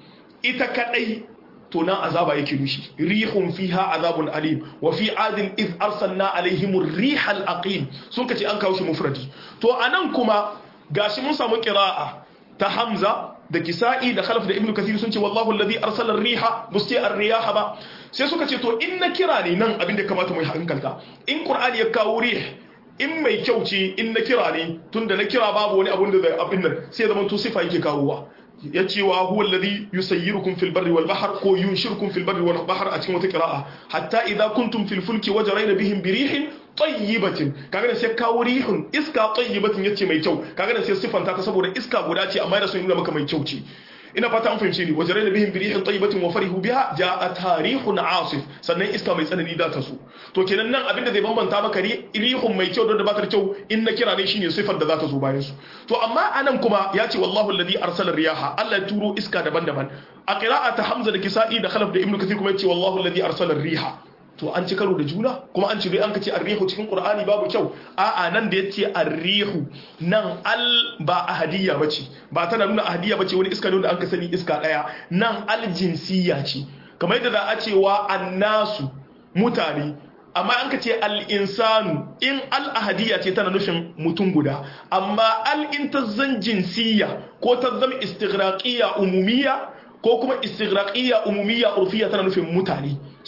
إتكالي تنا عذاب يكينوشي ريح فيها عذاب أليم وفي عاد إذ أرسلنا عليهم الريح الأقيم سكتي أنكاوش مفردي تو أنكما gashi mun samu qira'a ta Hamza da Kisa'i da Khalaf da Ibn Kathir sun ce wallahu alladhi arsala ar-riha musti ar-riyaha ba sai suka ce to in na kira ne nan abin da kamata mu yi hankalta in Qur'ani ya kawo rih in mai kyau ce in na kira ne tunda na kira babu wani abun da zai abin nan sai zaman to sifa yake kawowa ya ce wa huwa alladhi yusayyirukum fil barri wal bahr ko yunshirukum fil barri wal bahr a cikin wata qira'a hatta idza kuntum fil fulki wajrayna bihim birihin tayyibatin kaga da sai kawo rihun iska tayyibatin yace mai kyau kaga da sai sifanta ta saboda iska guda ce amma da sun nuna maka mai kyau ce ina fata an fahimce ni wajarai da bihim birihin tayyibatin wa farihu biha jaa tarihun asif sannan iska mai tsanani da ta so to kenan nan abinda zai bambanta maka rihun mai kyau don da baka da kyau in na kira ne shine sifar da za ta zo bayan su to amma anan kuma ya ce wallahu alladhi arsala riyaha Allah ya turo iska daban-daban a qira'ata hamza da kisa'i da khalaf da ibnu kathir kuma ya ce wallahu alladhi arsala riha to an ci karo da juna kuma an ci dai an kace arrihu cikin qur'ani babu kyau a'a nan da yace arrihu nan al ba ahadiyya bace ba tana nuna ahadiyya bace wani iska ne da an ka sani iska daya nan al jinsiyya ce kamar yadda za a ce wa annasu mutane amma an ka ce al-insanu in al-ahadiyya ce tana nufin mutum guda amma al-in ta zan jinsiyya ko ta zama istighraqiyya umumiyya ko kuma istighraqiyya umumiyya urfiyya tana nufin mutane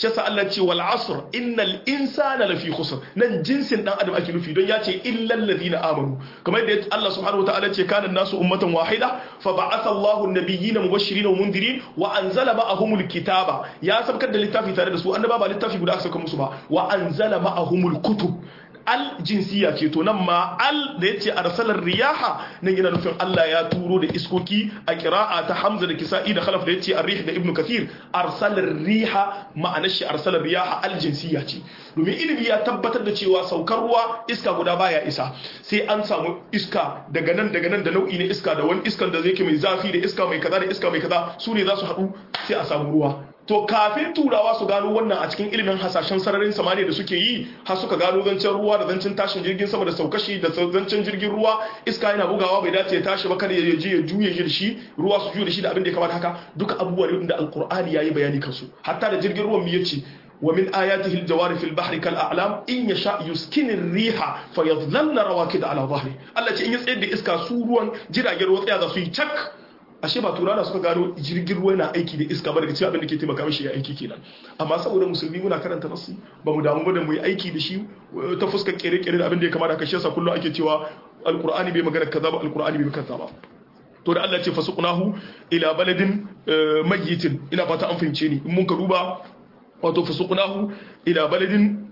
shi yasa Allah ce wal asr innal insana lafi khusr nan jinsin dan adam ake nufi don ya ce illal ladina amanu kamar yadda Allah subhanahu wataala ce kana nasu ummatan wahida fa ba'atha Allahu an-nabiyyina mubashirin wa mundirin wa anzala ma'ahumul kitaba ya sabkar da littafi tare da su annaba ba littafi guda aka saka musu ba wa anzala ma'ahumul kutub al jinsiya ce to nan ma al da yace arsalar riyaha nan yana nufin Allah ya turo da iskoki a qira'a ta Hamza da Kisa'i da Khalaf da yace ar-rih da Ibn Kathir arsalar riha ma'anar shi arsalar riyaha al jinsiya ce domin ilimi ya tabbatar da cewa saukar ruwa iska guda baya isa sai an samu iska daga nan daga nan da nau'i na iska da wani iskan da zai ke mai zafi da iska mai kaza da iska mai kaza su ne za su haɗu sai a samu ruwa to kafin turawa su gano wannan a cikin ilimin hasashen sararin samaniya da suke yi har suka gano zancen ruwa da zancen tashin jirgin sama da saukashi da zancen jirgin ruwa iska yana bugawa bai dace ya tashi ba kada ya je ya juye shi da shi ruwa su juye da shi da abin da ya kamata haka duka abubuwa ne da alkur'ani yayi bayani kansu hatta da jirgin ruwan mu yace ومن آياته الجوار في البحر كالأعلام إن يشاء يسكن الريح فيظللن رواكد على ظهره الله ce in ya tsayar da iska su ruwan jiragen ruwa tsaya za su yi cak ashe ba turana suka gano jirgin ruwa na aiki da iska ba daga cikin abin da ke taimaka mishi ya aiki kenan amma saboda musulmi muna karanta nasu ba mu damu ba da mu yi aiki da shi ta fuskar kere-kere da abin da ya kamata ka shesa kullum ake cewa alkur'ani bai magana kaza ba alkur'ani bai kaza ba to da Allah ce fasuqnahu ila baladin mayyitin ina fata an fahimce ni in mun ka duba wato fasuqnahu ila baladin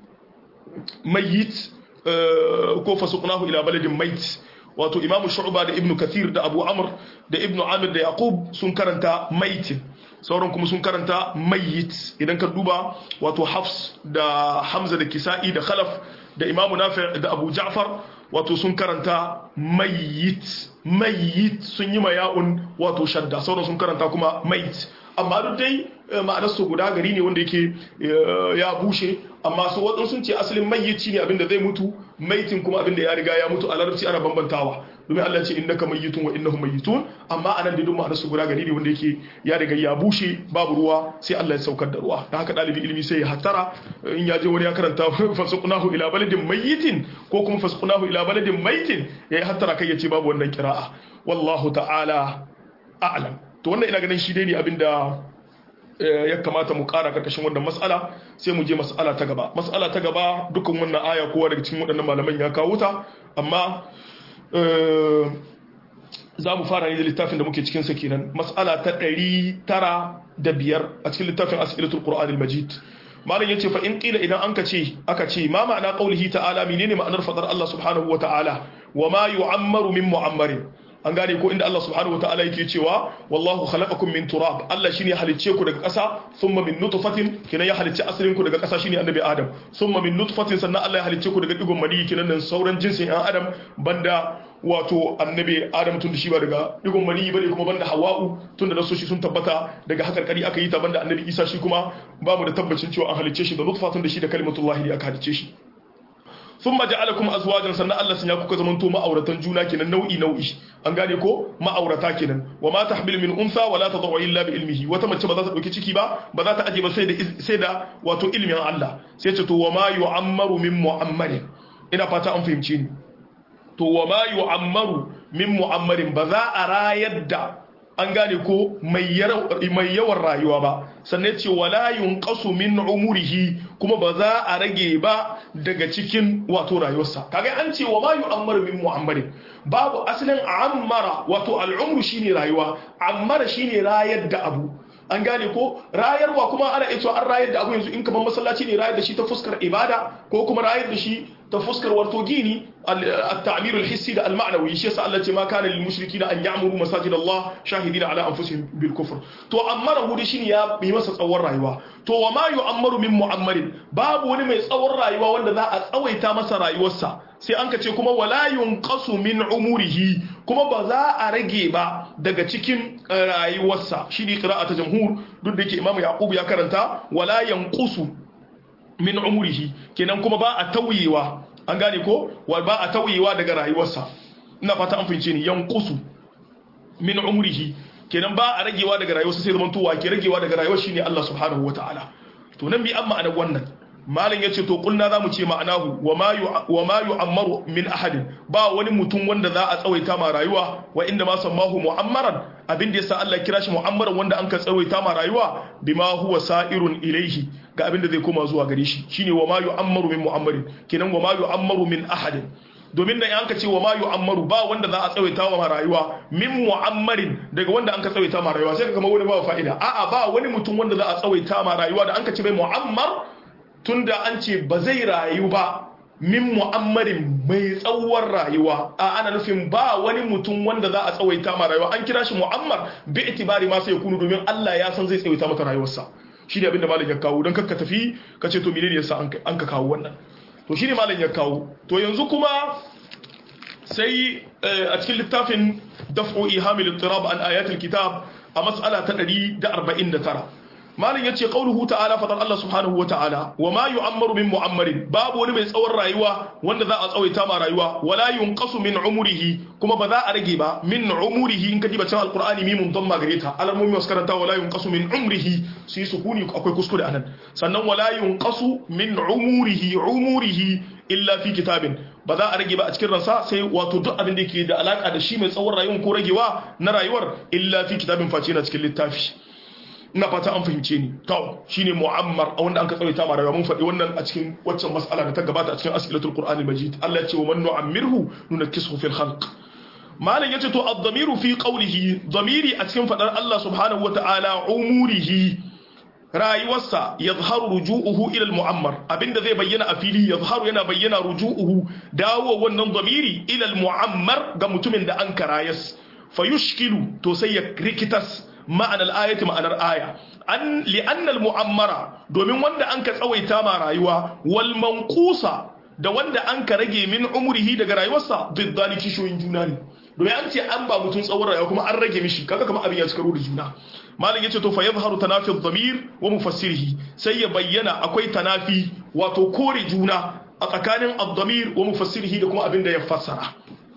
mayyit ko fasuqnahu ila baladin mayt wato imamu shu'ba da ibnu kathir da abu amr da ibnu amir da yaqub sun karanta maitin sauran kuma sun karanta mayyit idan ka duba wato hafs da hamza da kisa'i da khalaf da imamu nafi da abu ja'far wato sun karanta mayyit mayyit sun yi maya'un wato shadda sauran sun karanta kuma mayit amma duk dai ma'anar su guda gari ne wanda yake ya bushe amma su waɗansu sun ce asalin mayyici ne abinda zai mutu maitin kuma abinda ya riga ya mutu a larabci ana bambantawa domin Allah ce innaka mayyitun wa innahum mayyitun amma anan da duk ma'anar su guda gari ne wanda yake ya riga ya bushe babu ruwa sai Allah ya saukar da ruwa dan haka dalibi ilimi sai ya hattara in ya je wani ya karanta fasqunahu ila baladin mayyitin ko kuma fasqunahu ila baladin maitin yayi hattara kai ya ce babu wannan kira'a wallahu ta'ala a'lam to wannan ina ganin shi dai ne abinda ya kamata mu kara karkashin wannan mas'ala sai mu je mas'ala ta gaba mas'ala ta gaba dukkan wannan aya kowa daga cikin waɗannan malaman ya kawo ta amma za mu fara ne da littafin da muke cikin sa kenan mas'ala ta ɗari tara da biyar a cikin littafin as'ilatul qur'anil majid malam yace fa in qila idan anka ce aka ce ma ma'ana qaulihi ta'ala menene ma'anar fadar Allah subhanahu wa ta'ala wa ma yu'ammaru min mu'ammarin an gane ko inda Allah subhanahu wataala yake cewa wallahu khalaqakum min turab Allah shine halicce ku daga ƙasa thumma min nutfatin kinan ya halicce asalin ku daga ƙasa shine annabi Adam thumma min nutfatin sannan Allah ya halicce ku daga digon mani kinan nan sauran jinsin ɗan Adam banda wato annabi Adam tun da shi ba daga digon mani bane kuma banda Hawwa'u tun da nasoshi sun tabbata daga hakarkari aka yi ta banda annabi Isa shi kuma babu da tabbacin cewa an halicce shi da nutfatun da shi da kalimatullahi da aka halicce shi sun maja'alakum azwajan sannan Allah sun ya kuka zamanto ma'auratan juna kenan nau'i nau'i an gane ko ma'aurata kenan wa ma tahmil min unsa wa la tad'u illa bi ilmihi wata mace ba za ta dauki ciki ba ba za ta aje ba sai da sai da wato ilmin Allah sai ce to wa ma yu'ammaru min mu'ammarin ina fata an fahimce ni to wa ma yu'ammaru min mu'ammarin ba za a rayar da an gane ko mai yawan rayuwa ba sannan ce wala yunqasu min umurihi kuma ba za a rage ba daga cikin wato rayuwarsa kaga an ce wa ma yu'ammaru min mu'ammarin babu asalin ammara wato al'umru shine rayuwa ammara shine rayar da abu an gane ko rayarwa kuma ana iya an rayar da abu yanzu in kaman masallaci ne rayar da shi ta fuskar ibada ko kuma rayar da shi ta fuskar wato gini التعبير الحسي ده المعنوي شيء سأل الله ما كان للمشركين أن يعمروا مساجد الله شاهدين على أنفسهم بالكفر تو أمره دي شين يا بيمس تصور رايوا تو وما يعمر من معمر باب وني mai tsawon rayuwa wanda za a tsawaita masa rayuwarsa sai an ce kuma wala yunqasu min umurihi kuma ba za a rage ba daga cikin rayuwarsa shi ne qira'a ta jamhur duk da yake imamu yaqub ya karanta wala yanqusu min umurihi kenan kuma ba a tauyewa an gane ko wa ba a tauyewa daga rayuwarsa ina fata an fince ni yanqusu min umrihi kenan ba a ragewa daga rayuwarsa sai zaman to wa ke ragewa daga rayuwar shine Allah subhanahu wataala to nan bi amma anan wannan malam yace to kulna zamu ce ma'anahu wa ma wa ma yu'ammaru min ahadin ba wani mutum wanda za a tsawaita ma rayuwa wa inda ma sammahu mu'ammaran abin da yasa Allah kira shi mu'ammaran wanda an ka tsawaita ma rayuwa bima huwa sa'irun ilaihi ga abin da zai koma zuwa gare shi shine wa ma yu'ammaru min mu'ammarin kenan wa ma yu'ammaru min ahadin domin da yanka ce wa ma yu'ammaru ba wanda za a tsawaita wa rayuwa min mu'ammarin daga wanda an ka tsawaita ma rayuwa sai ka kama wani ba fa'ida a'a ba wani mutum wanda za a tsawaita ma rayuwa da an ka ce mai mu'ammar tunda an ce ba zai rayu ba min mu'ammarin mai tsawon rayuwa a ana nufin ba wani mutum wanda za a tsawaita ma rayuwa an kira shi mu'ammar bi itibari ma sai ya kunu domin Allah ya san zai tsawaita mata rayuwarsa shi ne abinda malam ya kawo don kakka tafi ka ce to menene yasa an ka kawo wannan to shi ne malam ya kawo to yanzu kuma sai a cikin littafin daf'u ihamil ittirab an ayatul kitab a mas'ala ta 149 malin yace qauluhu ta'ala fadar Allah subhanahu wa ta'ala wa ma yu'ammaru min mu'ammarin babu wani mai tsawon rayuwa wanda za a tsawaita ma rayuwa wala yunqasu min umrihi kuma ba za a rage ba min umrihi in ka diba cikin alqur'ani mimun damma gare ta alamomi wasu karanta wala yunqasu min umrihi su yi sukuni akwai kuskure anan sannan wala yunqasu min umrihi umrihi illa fi kitabin ba za a rage ba a cikin ransa sai wato duk abin da yake da alaka da shi mai tsawon rayuwar ko ragewa na rayuwar illa fi kitabin face na cikin littafi ina fata an fahimce ni to shine mu'ammar a wanda an ka tsawaita ma rayuwa mun faɗi wannan a cikin waccan mas'ala da ta gabata a cikin as'ilatul qur'anil majid Allah ya ce wa man nu'ammirhu nunakkisuhu fil khalq malam yace to ad-damiru fi qawlihi damiri a cikin fadar Allah subhanahu wata'ala umurihi rayuwarsa yadhharu ruju'uhu ila al-mu'ammar abinda zai bayyana a fili yadhharu yana bayyana ruju'uhu dawo wannan damiri ila al-mu'ammar ga mutumin da an karayas fayushkilu to sai ya rikitas ma'anar ayati ma'anar aya an li'annal mu'ammara domin wanda an ka tsawaita ma rayuwa wal manqusa da wanda an ka rage min umrihi daga rayuwarsa biddani kishoyin juna ne domin an ce an ba mutum tsawon rayuwa kuma an rage mishi kaga kamar abin ya cika da juna malam yace to fa yadhharu tanafi adh-dhamir wa mufassirihi sai ya bayyana akwai tanafi wato kore juna a tsakanin ad-dhamir wa mufassirihi da kuma abin da ya fassara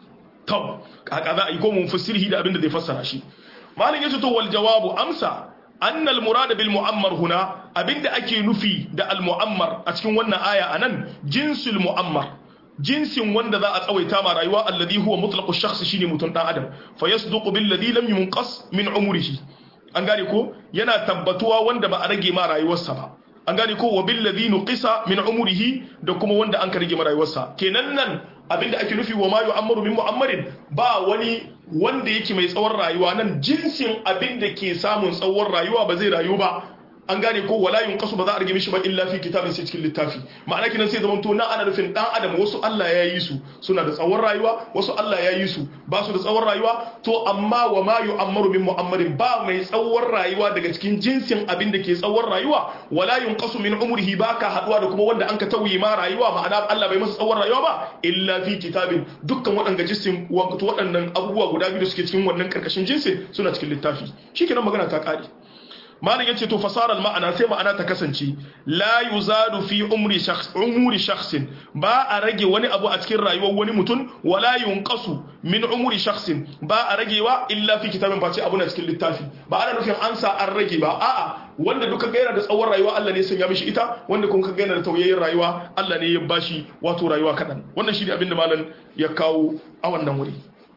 to kaka za a yi ko mufassirihi da abin da zai fassara shi malin yace to wal jawabu amsa annal murad bil mu'ammar huna abinda ake nufi da al mu'ammar a cikin wannan aya anan jinsul mu'ammar jinsin wanda za a tsawaita ma rayuwa alladhi huwa mutlaqu shakhs shine mutun dan adam fa yasduqu bil ladhi lam yunqas min umrihi an gane ko yana tabbatuwa wanda ba a rage ma rayuwarsa ba an gane ko wa bil ladhi nuqisa min umrihi da kuma wanda an ka rage ma rayuwarsa kenan nan abinda ake nufi wa ma yu'ammaru min mu'ammarin ba wani wanda yake mai tsawon rayuwa nan jinsin abinda ke samun tsawon rayuwa ba zai rayu ba an gane ko wala yunqasu ba za a rage mishi ba illa fi kitabin sai cikin littafi ma'ana kinan sai zaman to nan ana nufin dan adam wasu Allah ya yi su suna da tsawon rayuwa wasu Allah ya yi su ba su da tsawon rayuwa to amma wa ma yu'ammaru min mu'ammarin ba mai tsawon rayuwa daga cikin jinsin abin da ke tsawon rayuwa wala yunqasu min umrihi ba ka haduwa da kuma wanda an ka tauye ma rayuwa ma'ana Allah bai masa tsawon rayuwa ba illa fi kitabin dukkan waɗanda jinsin wato waɗannan abubuwa guda biyu da suke cikin wannan karkashin jinsin suna cikin littafi shikenan magana ta kare malam yace to fasarar ma'ana sai ma'ana ta kasance la yuzadu fi umri shakhs umuri shakhsin ba a rage wani abu a cikin rayuwar wani mutum wala yunqasu min umri shakhsin ba a ragewa illa fi kitabin face abu na cikin littafi ba ana nufin an sa an rage ba a'a wanda duka ga yana da tsawon rayuwa Allah ne ya sanya mishi ita wanda kuma ka ga yana da tauyayyen rayuwa Allah ne ya bashi wato rayuwa kadan wannan shine abin da malam ya kawo a wannan wuri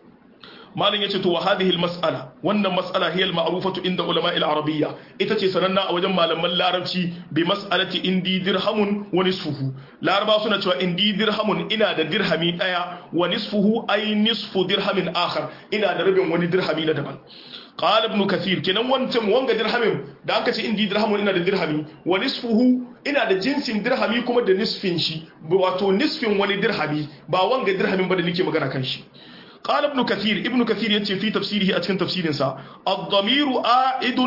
malin yace to wa hadhihi almas'ala wannan mas'ala hiya alma'rufatu inda ulama al-arabiyya ita ce sananna a wajen malaman larabci bi mas'alati indi dirhamun wa nisfuhu laraba suna cewa indi dirhamun ina da dirhami daya wa nisfuhu ay nisfu dirhamin akhar ina da rabin wani dirhami na daban qala ibn kathir kenan wancan wanga dirhamin da aka ce indi dirhamun ina da dirhami wa nisfuhu ina da jinsin dirhami kuma da nisfin shi wato nisfin wani dirhami ba wanga dirhamin ba da nake magana kan shi قال ابن كثير ابن كثير يتي في تفسيره أتكن تفسير سا الضمير آئد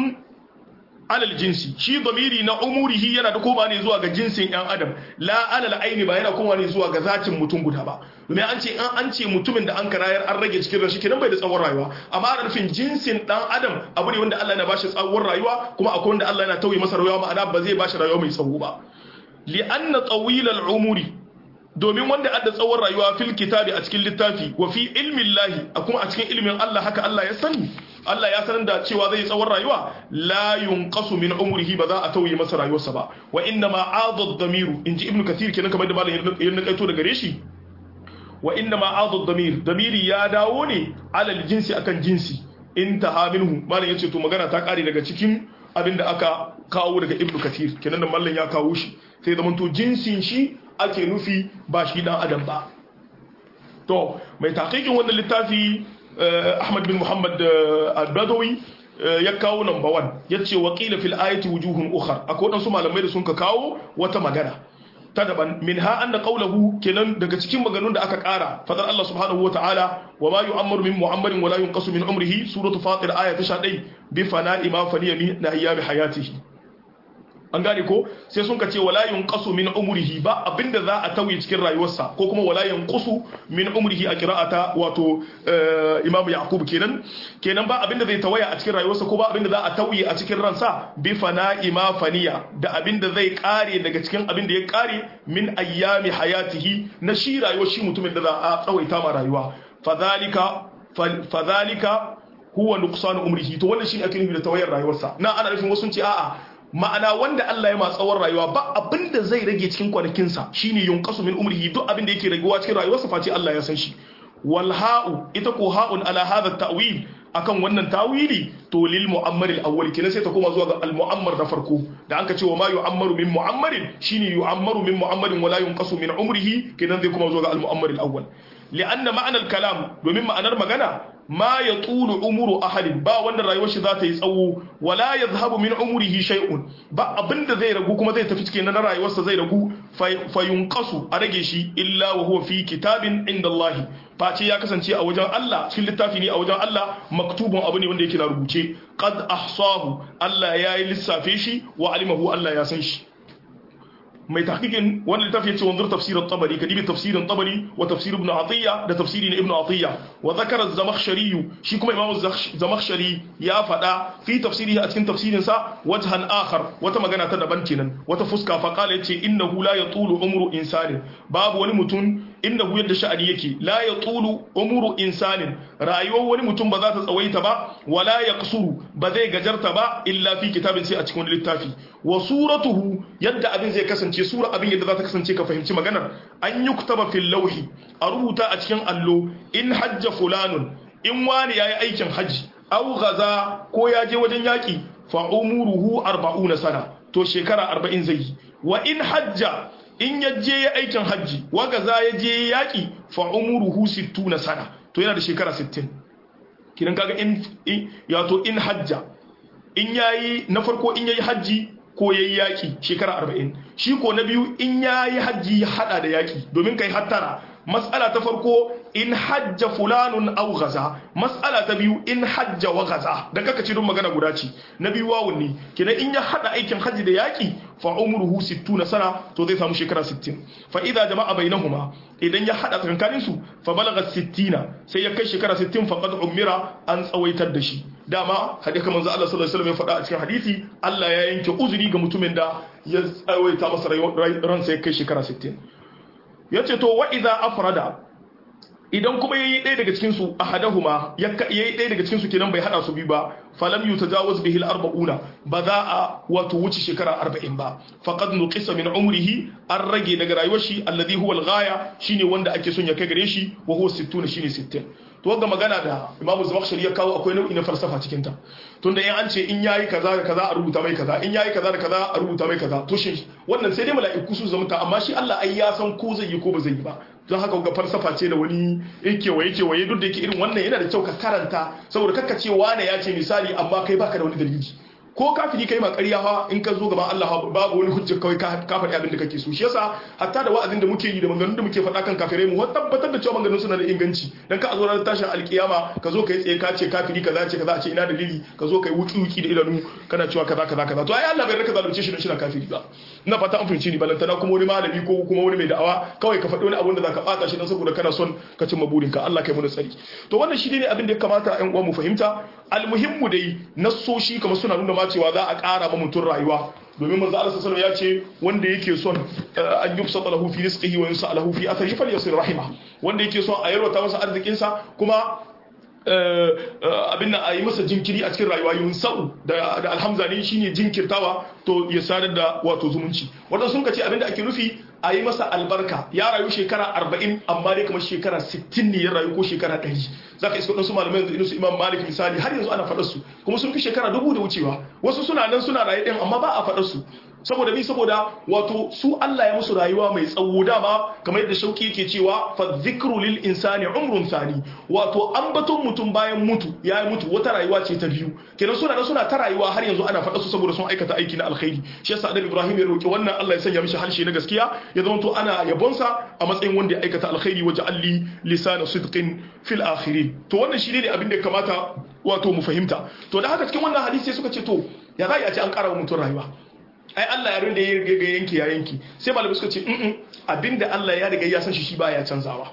على الجنس شي ضميري نا أموره ينا دكوما ني زوا جنس yan adam la alal aini ba yana kuma ne zuwa ga zatin mutum guda ba domin an ce an an ce mutumin da an karayar an rage cikin rashi kenan bai da tsawon rayuwa amma ana nufin jinsin dan adam abu ne wanda Allah yana bashi tsawon rayuwa kuma akwai wanda Allah yana tauye masa rayuwa ma'ana ba zai bashi rayuwa mai tsawo ba li anna tawilal umuri domin wanda adda tsawon rayuwa fil kitabi a cikin littafi wa fi ilmin lahi a kuma a cikin ilmin Allah haka Allah ya sani Allah ya sanar da cewa zai tsawon rayuwa la yunqasu min umrihi ba za a tauye masa rayuwarsa ba wa inna ma adad damiru inji ibnu kathir kenan kamar da malam ya nakaito daga gare shi wa inna ma adad damir damiri ya dawo ne alal jinsi akan jinsi intaha minhu malam yace to magana ta kare daga cikin abinda aka kawo daga ibnu kathir kenan da mallan ya kawo shi sai zaman to jinsin shi ake nufi ba shi dan adam ba to mai taqiqin wannan littafi Ahmad bin Muhammad al-Badawi ya kawo number 1 yace waqila fil ayati wujuhun ukhra akwai wadansu malamai da sun ka kawo wata magana ta daban min ha anna qawluhu kenan daga cikin maganganun da aka kara fadar Allah subhanahu wa ta'ala wa ma yu'ammaru min mu'ammarin wa la yunqasu min umrihi suratu fatir aya ta 11 bi fana'i ma faniya min ayyami hayatihi an gane ko sai sun ka ce wala yunqasu min umrihi ba abinda za a tauye cikin rayuwarsa ko kuma wala yanqusu min umrihi a qira'ata wato imam yaqub kenan kenan ba abinda zai tawaya a cikin rayuwarsa ko ba abinda za a tauye a cikin ransa bi fana'i ma faniya da abinda zai kare daga cikin abinda ya kare min ayyami hayatihi na shi rayuwar shi mutumin da za a tsawaita ma rayuwa fadhalika fadhalika huwa nuqsanu umrihi to wannan shi ake nufi da tawayar rayuwarsa na ana nufin wasu ce a'a ma'ana wanda Allah ya ma tsawon rayuwa ba abinda zai rage cikin kwanakinsa shine yunqasu min umrihi duk abinda yake raguwa cikin rayuwarsa face Allah ya san shi wal ha'u ita ko ha'un ala hadha ta'wil akan wannan tawili to lil mu'ammar al awwal kenan sai ta koma zuwa ga al mu'ammar da farko da anka ce wa ma yu'ammaru min mu'ammarin shine yu'ammaru min mu'ammarin wala yunqasu min umrihi kenan zai koma zuwa ga al mu'ammar al awwal li'anna ma'anar kalam domin ma'anar magana ma ya tulu umuru ahadin ba wanda rayuwar shi za ta yi tsawo wala ya zahabu min umurihi shay'un ba abinda zai ragu kuma zai tafi cikin na rayuwarsa zai ragu fayunqasu a rage shi illa wa huwa fi kitabin inda Allah face ya kasance a wajen Allah cikin littafi ne a wajen Allah maktubun abu ne wanda yake na rubuce qad ahsahu Allah ya yi lissafe shi wa alimahu Allah ya san shi mai tahqiqin wannan littafi yace wanzur tafsir at-tabari kadibi tafsirin tabari wa tafsir ibn atiya da tafsiri na ibn atiya wa zakara az-zamakhshari shi kuma imamu zamakhshari ya fada fi tafsirihi a cikin tafsirin sa wajhan akhar wata magana ta daban kenan wata fuska fa qala yace innahu la yatulu umru insani babu wani mutum innahu yadda sha'ani yake la yatulu umru insanin rayuwar wani mutum ba za ta tsawaita ba wala yaqsuru ba zai gajarta ba illa fi kitabin sai a cikin wani littafi wa suratuhu yadda abin zai kasance sura abin yadda za ta kasance ka fahimci maganar an yi kutaba fil lauhi a rubuta a cikin allo in hajja fulanun in wani yayi aikin haji aw gaza ko ya je wajen yaki fa umuruhu 40 sana to shekara 40 zai yi wa in hajja in ya je ya aikin haji wa gaza ya je yaki fa umuruhu 60 sana to yana da shekara 60 kidan kaga in ya to in hajja in yayi na farko in yayi haji ko ya yi yaƙi shekara arba'in shi ko na biyu in ya yi hajji ya haɗa da yaƙi domin kai hattara matsala ta farko in hajja fulanun au gaza matsala ta biyu in hajja wa gaza da kaka ce don magana guda ce na biyu wawun ne kenan in ya haɗa aikin hajji da yaƙi fa umruhu 60 sana to zai samu shekara 60 fa idza jama'a bainahuma idan ya haɗa tsakankanin su fa balagha 60 sai ya kai shekara 60 fa qad umira an tsawaitar da shi dama hadisi kamar manzo Allah sallallahu alaihi wasallam ya faɗa a cikin hadisi Allah ya yanke uzuri ga mutumin da ya tsawaita masa ransa ya kai shekara 60 yace to wa idza afrada idan kuma yayi ɗaya daga cikin su ahadahuma yayi ɗaya daga cikin su kenan bai hada su biyu ba falam yutajawaz bihi al-arba'una ba za a wato wuce shekara 40 ba faqad nuqisa min umrihi an rage daga rayuwar shi alladhi huwa al-ghaya shine wanda ake son ya kai gare shi wa huwa 60 shine 60 to ga magana da Imam Zamakhshari ya kawo akwai nau'i na falsafa cikin ta tunda in an ce in yayi kaza da kaza a rubuta mai kaza in yayi kaza da kaza a rubuta mai kaza to shi wannan sai dai mala'iku su zamta amma shi Allah ai ya san ko zai yi ko ba zai yi ba don haka ga falsafa ce da wani yake waye ke waye duk da yake irin wannan yana da kyau ka karanta saboda kakka ce wane ya ce misali amma kai baka da wani dalili ko kafiri kai ma ƙarya fa in ka zo gaban Allah babu wani hujja kawai ka faɗi abin da kake so shi yasa hatta da wa'azin da muke yi da maganganun da muke faɗa kan kafirai mu tabbatar da cewa maganganun suna da inganci dan ka zo ranar tashin alkiyama ka zo kai tsaye ka ce kafiri kaza ce kaza ce ina dalili ka zo kai wuki wuki da idanu kana cewa kaza kaza kaza to ai Allah bai raka zalunce shi don shi na kafiri ba ina fata an fahimci ni balantana kuma wani malami ko kuma wani mai da'awa kawai ka faɗi wani abun da zaka bata shi dan saboda kana son ka cimma burinka Allah kai mu tsari to wannan shi ne abin da ya kamata ƴan uwa mu fahimta almuhimmu dai nassoshi kamar suna nuna ma cewa za a ƙara ma mutum rayuwa domin manzo Allah sallallahu ya ce wanda yake son an yubsata lahu fi rizqihi wa yunsa lahu fi atharihi falyasir rahima wanda yake son a yarwata masa arzikin sa kuma abin nan a yi masa jinkiri a cikin rayuwa yunsa'u da alhamza ne shine jinkirtawa to ya sadar da wato zumunci wanda sun kace abin da ake nufi a yi masa albarka ya rayu shekara 40 amma dai kamar shekara 60 ne ya rayu ko shekara 100 zaka iska wadansu malamai yanzu su imam malik misali har yanzu ana faɗar su kuma sun fi shekara dubu da wucewa wasu suna nan suna rayu ɗin amma ba a faɗar su saboda mi saboda wato su Allah ya musu rayuwa mai tsawo dama kamar yadda shauki yake cewa fa zikru lil insani umrun thani wato ambaton mutum bayan mutu ya mutu wata rayuwa ce ta biyu kenan suna da suna ta rayuwa har yanzu ana faɗa su saboda sun aikata aiki na alkhairi shi yasa annabi Ibrahim ya roki wannan Allah ya sanya mishi harshe na gaskiya ya zama to ana yabonsa a matsayin wanda ya aikata alkhairi waje alli lisana sidqin fil akhirin to wannan shi ne abin da ya kamata wato mu fahimta to da haka cikin wannan hadisi suka ce to ya za a ce an ƙara wa mutum rayuwa ai Allah ya rinda ya riga yanki ya yanki sai malamai suka ce mm abinda Allah ya riga ya san shi shi baya canzawa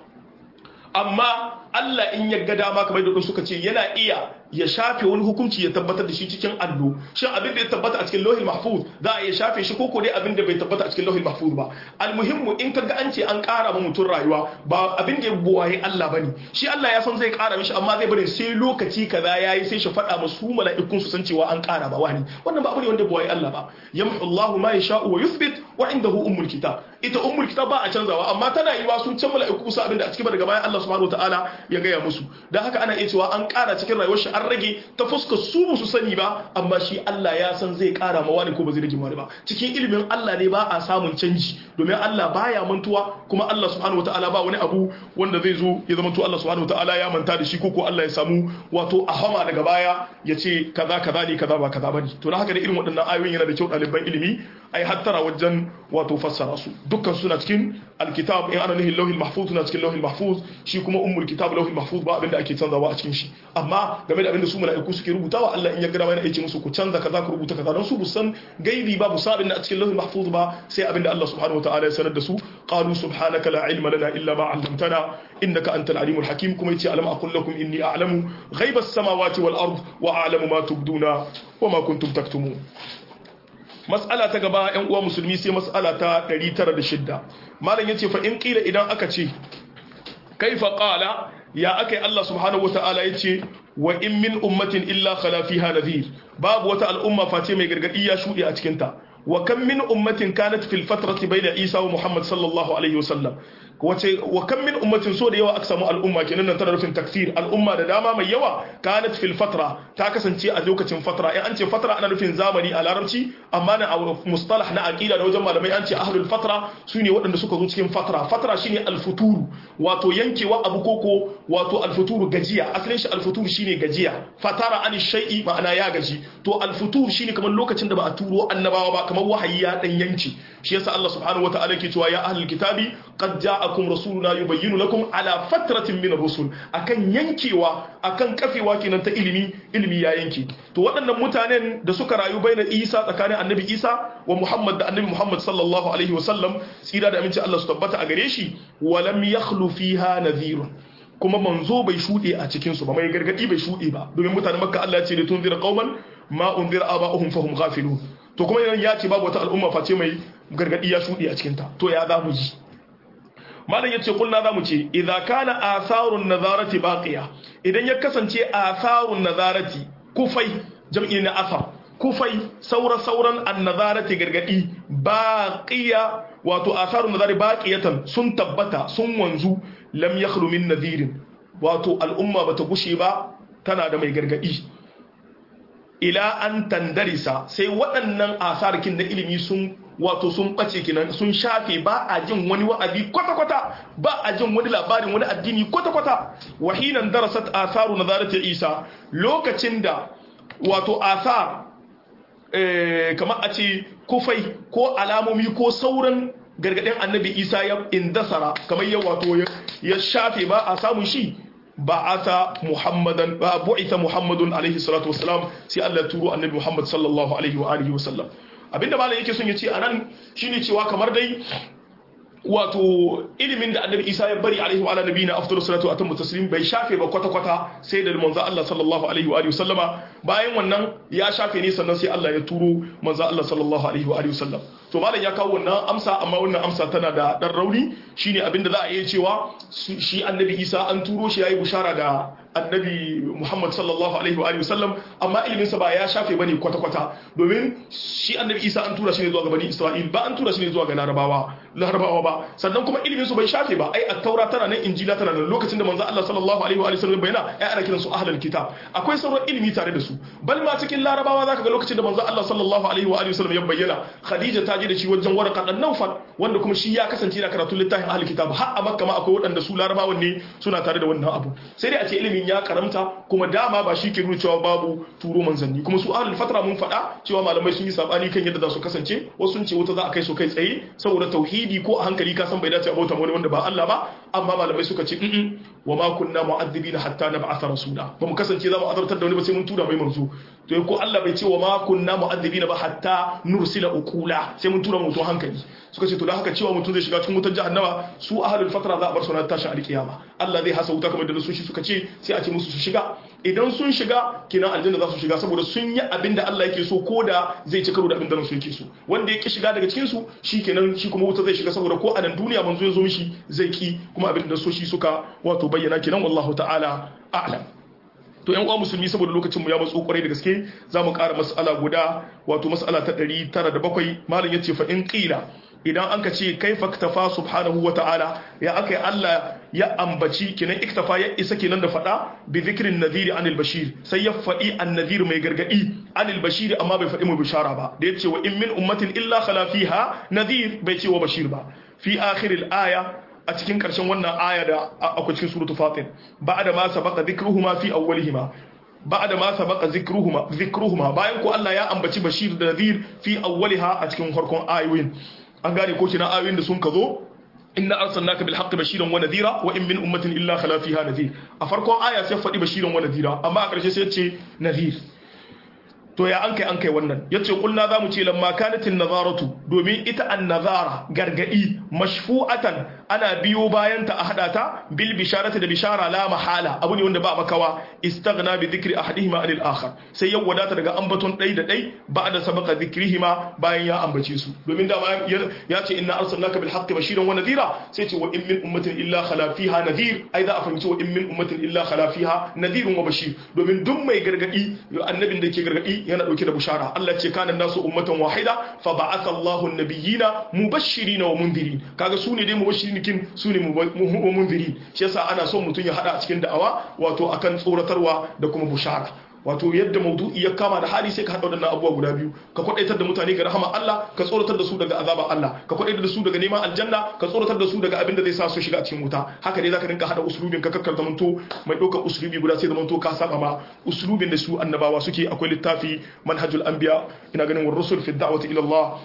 amma Allah in ya ga dama kamar da suka ce yana iya ya shafe wani hukunci ya tabbatar da shi cikin allo shin abin da ya tabbata a cikin lauhil mahfuz za a iya shafe shi ko dai abin da bai tabbata a cikin lauhil mahfuz ba almuhimmu in kaga an ce an ƙara ma mutum rayuwa ba abin da ya buwaye Allah bane shi Allah ya san zai ƙara mishi amma zai bari sai lokaci kaza yayi sai shi faɗa musu mala'ikun su san cewa an ƙara ba wani wannan ba abu ne wanda buwaye Allah ba yamhu Allahu ma yasha'u wa yuthbit wa indahu ummul kitab ita ummul kitab ba a canzawa amma tana yiwa sun can mala'iku su abin da a cikin daga bayan Allah subhanahu wataala ya gaya musu dan haka ana iya cewa an ƙara cikin rayuwar shi an rage ta fuskar su ba su sani ba amma shi Allah ya san zai ƙara ma wani ko ba zai rage wani ba cikin ilimin Allah ne ba a samun canji domin Allah baya mantuwa kuma Allah subhanahu wataala ba wani abu wanda zai zo ya zama to Allah subhanahu wataala ya manta da shi ko ko Allah ya samu wato ahama daga baya ya ce kaza kaza ne kaza ba kaza bane to dan haka da irin waɗannan ayoyin yana da kyau ɗaliban ilimi ai hattara wajen wato fassara su dukkan suna cikin alkitab in ana nihin lauhil mahfuz suna cikin lauhil mahfuz shi kuma ummul kitab lauhil mahfuz ba abinda ake canzawa a cikin shi amma game da abinda su mala'iku suke rubutawa Allah in ya gada yana yace musu ku canza kaza ku rubuta kaza don su busan gaibi ba bu sabin a cikin lauhil mahfuz ba sai abinda Allah subhanahu wataala ya sanar da su qalu subhanaka la ilma lana illa ma 'allamtana innaka antal alimul hakim kuma yace alam aqul lakum inni a'lamu ghaibas samawati wal ard wa a'lamu ma tubduna wa ma kuntum taktumun mas'ala ta gaba yan uwa musulmi sai mas'ala ta 906 malam yace fa in qila idan aka ce kaifa qala ya akai Allah subhanahu wataala yace wa in min ummatin illa khala fiha nadhir babu wata al'umma face mai gargadi ya shude a cikin ta wa kam min ummatin kanat fil fatrati bayna Isa wa Muhammad sallallahu alaihi wasallam wace wa kam min ummatin so da yawa aka samu al'umma kenan nan tana nufin takfir al'umma da dama mai yawa kanat fil fatra ta kasance a lokacin fatra in an ce fatra ana nufin zamani a larabci amma na a mustalah na aqida da wajen malamai an ce ahlul fatra sune waɗanda suka zo cikin fatra fatra shine al-futuru wato yankewa abu koko wato al-futuru gajiya asalin shi al-futuru shine gajiya fatara an shay'i ma'ana ya gaji to al-futuru shine kamar lokacin da ba a turo annabawa ba kamar wahayi ya dan yanki shi yasa Allah subhanahu wataala yake cewa ya ahlul kitabi qad ja'akum rasuluna yubayyinu lakum ala fatratin min ar-rusul akan yankewa akan kafewa kenan ta ilimi ilimi ya yanke to waɗannan mutanen da suka rayu baina Isa tsakanin annabi Isa wa Muhammad da annabi Muhammad sallallahu alaihi wa sallam tsira da aminci Allah su tabbata a gare shi wa lam yakhlu fiha nadhirun kuma manzo bai shuɗe a cikinsu ba mai gargadi bai shuɗe ba domin mutanen makka Allah ya ce da tunzira qauman ma unzira aba'uhum fahum ghafilun to kuma idan ya ce babu wata al'umma face mai gargadi ya shuɗe a cikinta to ya za mu ji malam yace kulna za mu ce idza kana atharun nazarati baqiya idan ya kasance atharun nazarati kufai jam'i na athar kufai saura sauran annazarati gargadi baqiya wato atharun nazari baqiyatan sun tabbata sun wanzu lam yakhlu min nadhirin wato al'umma bata gushe ba tana da mai gargadi ila an tandarisa sai waɗannan asarkin na ilimi sun wato sun ɓace kinan sun shafe ba a jin wani wa'azi kwata-kwata ba a jin wani labarin wani addini kwata-kwata wahinan darasat asaru nazarati isa lokacin da wato asar kamar a ce kufai ko alamomi ko sauran gargaɗin annabi isa ya indasara kamar ya wato ya shafe ba a samun shi ba'atha muhammadan ba bu'itha muhammadun alaihi salatu wassalam sai Allah ya turo annabi muhammad sallallahu alaihi wa alihi wasallam abinda malam yake son ya ce anan shine cewa kamar dai wato ilimin da annabi isa ya bari alaihi wa ala nabiyina afdalu salatu wa atammu taslim bai shafe ba kwata kwata sai da manzo Allah sallallahu alaihi wa alihi wasallama bayan wannan ya shafe ne sannan sai Allah ya turo manzo Allah sallallahu alaihi wa alihi wasallam to malam ya kawo wannan amsa amma wannan amsa tana da dan rauni shine abinda za a iya cewa shi annabi isa an turo shi yayi bushara da annabi Muhammad sallallahu alaihi wa sallam amma ilimin sa ba ya shafe bane kwata kwata domin shi annabi Isa an tura shi ne zuwa ga bani Isra'il ba an tura shi ne zuwa ga Larabawa Larabawa ba sannan kuma ilimin su bai shafe ba ai at-taura tana nan injila tana nan lokacin da manzo Allah sallallahu alaihi wa sallam bayyana ai ana kiran su ahlul kitab akwai sauran ilimi tare da su bal ma cikin Larabawa zaka ga lokacin da manzo Allah sallallahu alaihi wa sallam ya bayyana Khadija ta je da shi wajen warqa dan Nawfal wanda kuma shi ya kasance yana karatun littafin ahlul kitab har a Makka ma akwai waɗanda su Larabawan ne suna tare da wannan abu sai dai a ce ilimin ya karamta kuma dama ba shi ke nuna cewa babu turo manzanni kuma su ahlul fatra mun faɗa cewa malamai sun yi sabani kan yadda za su kasance wasu sun ce wuta za a kai su kai tsaye saboda tauhidi ko a hankali ka san bai dace a bauta wani wanda ba Allah ba amma malamai suka ce in wa ma kunna mu'addibina hatta nab'atha rasula ba mu kasance za mu azabtar da wani ba sai mun tura mai manzo to ko Allah bai ce wa ma kunna mu'addibina ba hatta nursila uqula sai mun tura mutum hankali suka ce to dan haka cewa mutum zai shiga cikin wutar jahannama su ahlul fatra za a bar su na tashin alkiyama Allah zai hasa wuta kamar da su shi suka ce sai a ce musu su shiga idan sun shiga kinan aljanna za su shiga saboda sun yi abin da Allah yake so ko da zai ci karo da abin da su yake so wanda ya ki shiga daga cikin su shi kenan shi kuma wuta zai shiga saboda ko a nan duniya manzo ya zo mishi zai ki kuma abin da so shi suka wato bayyana kenan wallahu ta'ala a'lam to yan uwa musulmi saboda lokacin mu ya matso kwarai da gaske za mu ƙara mas'ala guda wato mas'ala ta 907 malam yace fa in qila idan an ka ce kaifa iktafa subhanahu wa ta'ala ya akai Allah ya ambaci kinan iktafa ya isa kenan da fada bi zikrin nadhiri anil bashir sai ya fadi annadhir mai gargadi anil bashir amma bai fadi mai bishara ba da yace wa in min ummatin illa khala fiha nadhir bai ce wa bashir ba fi akhiril aya a cikin karshen wannan aya da akwai cikin suratul fatir ba'da ma sabaqa dhikruhuma fi awwalihima ba'da ma sabaqa zikruhuma zikruhuma bayan ko Allah ya ambaci bashir da nadhir fi awwaliha a cikin farkon ayoyin an gane ko kina ayoyin da sun ka zo inna arsalnaka bil haqqi bashiran wa nadhira wa in min ummatin illa khala fiha nadhir a farkon aya sai faɗi bashiran wa nadhira amma a ƙarshe sai ya ce nadhir to ya an kai an kai wannan yace kulna zamu ce lamma kanatin nazaratu domin ita an nazara gargadi mashfu'atan ana biyo bayan ta a hada ta bil bisharati da bishara la mahala abu ne wanda ba makawa istaghna bi dhikri ahadihima anil akhar sai ya wadata daga ambaton dai da dai ba'da sabaqa dhikrihima bayan ya ambace su domin da ya ce inna arsalnaka bil haqqi bashiran wa nadhira sai ce wa in min ummatin illa khala fiha nadhir ai za a fahimci wa in min ummatin illa khala fiha nadhirun wa bashir domin duk mai gargadi annabin da ke gargadi yana dauke da bushara Allah ce kana nasu ummatan wahida fa ba'atha Allahu an-nabiyina mubashirin wa mundirin kaga su ne dai mubashirin kin su ne mundirin shi yasa ana son mutun ya hada a cikin da'awa wato akan tsoratarwa da kuma bushara wato yadda maudu'i ya kama da hali sai ka haɗa waɗannan abubuwa guda biyu ka kwaɗaitar da mutane ga rahama Allah ka tsoratar da su daga azabar Allah ka kwaɗaitar da su daga neman aljanna ka tsoratar da su daga abin da zai sa su shiga cikin wuta haka ne zaka rinka haɗa usulubin ka kakkar zamanto mai ɗaukar usulubi guda sai zamanto ka saba ma usulubin da su annabawa suke akwai littafi manhajul anbiya ina ganin war rusul fi da'wati ila Allah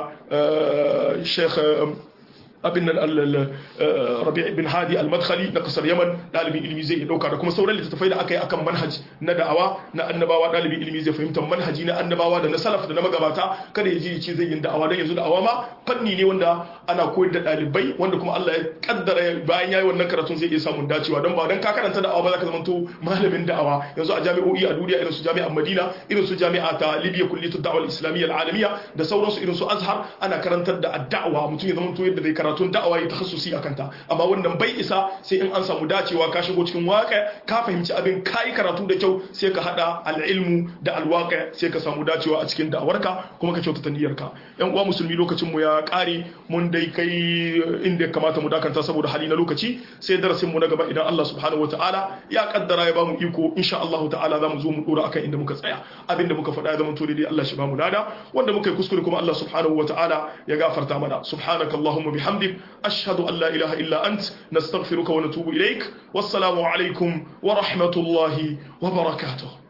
na Sheikh abin nan rabi' bin hadi al-madkhali na kasar yaman dalibin ilimi zai dauka da kuma sauran littattafai da aka yi akan manhaj na da'awa na annabawa dalibin ilimi zai fahimta manhaji na annabawa da na salaf da na magabata kada ya ji ce zai yin da'awa dan yanzu da'awa ma fanni ne wanda ana koyar da dalibai wanda kuma Allah ya kaddara bayan yayi wannan karatun zai iya samun dacewa dan ba dan ka karanta da'awa ba za ka zama to malamin da'awa yanzu a jami'o'i a duniya irin su jami'an Madina irin su jami'a ta Libya kulliyatu da'wa al-islamiyya al-alamiyya da sauransu irin su Azhar ana karantar da da'awa mutum ya zama to yadda zai karatun da'awa ya takhassusi akan ta amma wannan bai isa sai in an samu dacewa ka shigo cikin waƙa ka fahimci abin kai karatu da kyau sai ka hada al-ilmu da al-waƙa sai ka samu dacewa a cikin da'awarka kuma ka kyautata niyyarka yan uwa musulmi lokacin mu ya kare mun dai kai inda ya kamata mu dakanta saboda hali na lokaci sai darasin mu na gaba idan Allah subhanahu wataala ya kaddara ya bamu iko insha Allah ta'ala zamu zo mu dora akan inda muka tsaya abinda muka faɗa ya zama to dai Allah shi bamu lada wanda muka yi kuskure kuma Allah subhanahu wataala ya gafarta mana subhanakallahumma bihamdik ashhadu an la ilaha illa ant nastaghfiruka wa natubu ilaik wassalamu alaikum wa rahmatullahi wa barakatuh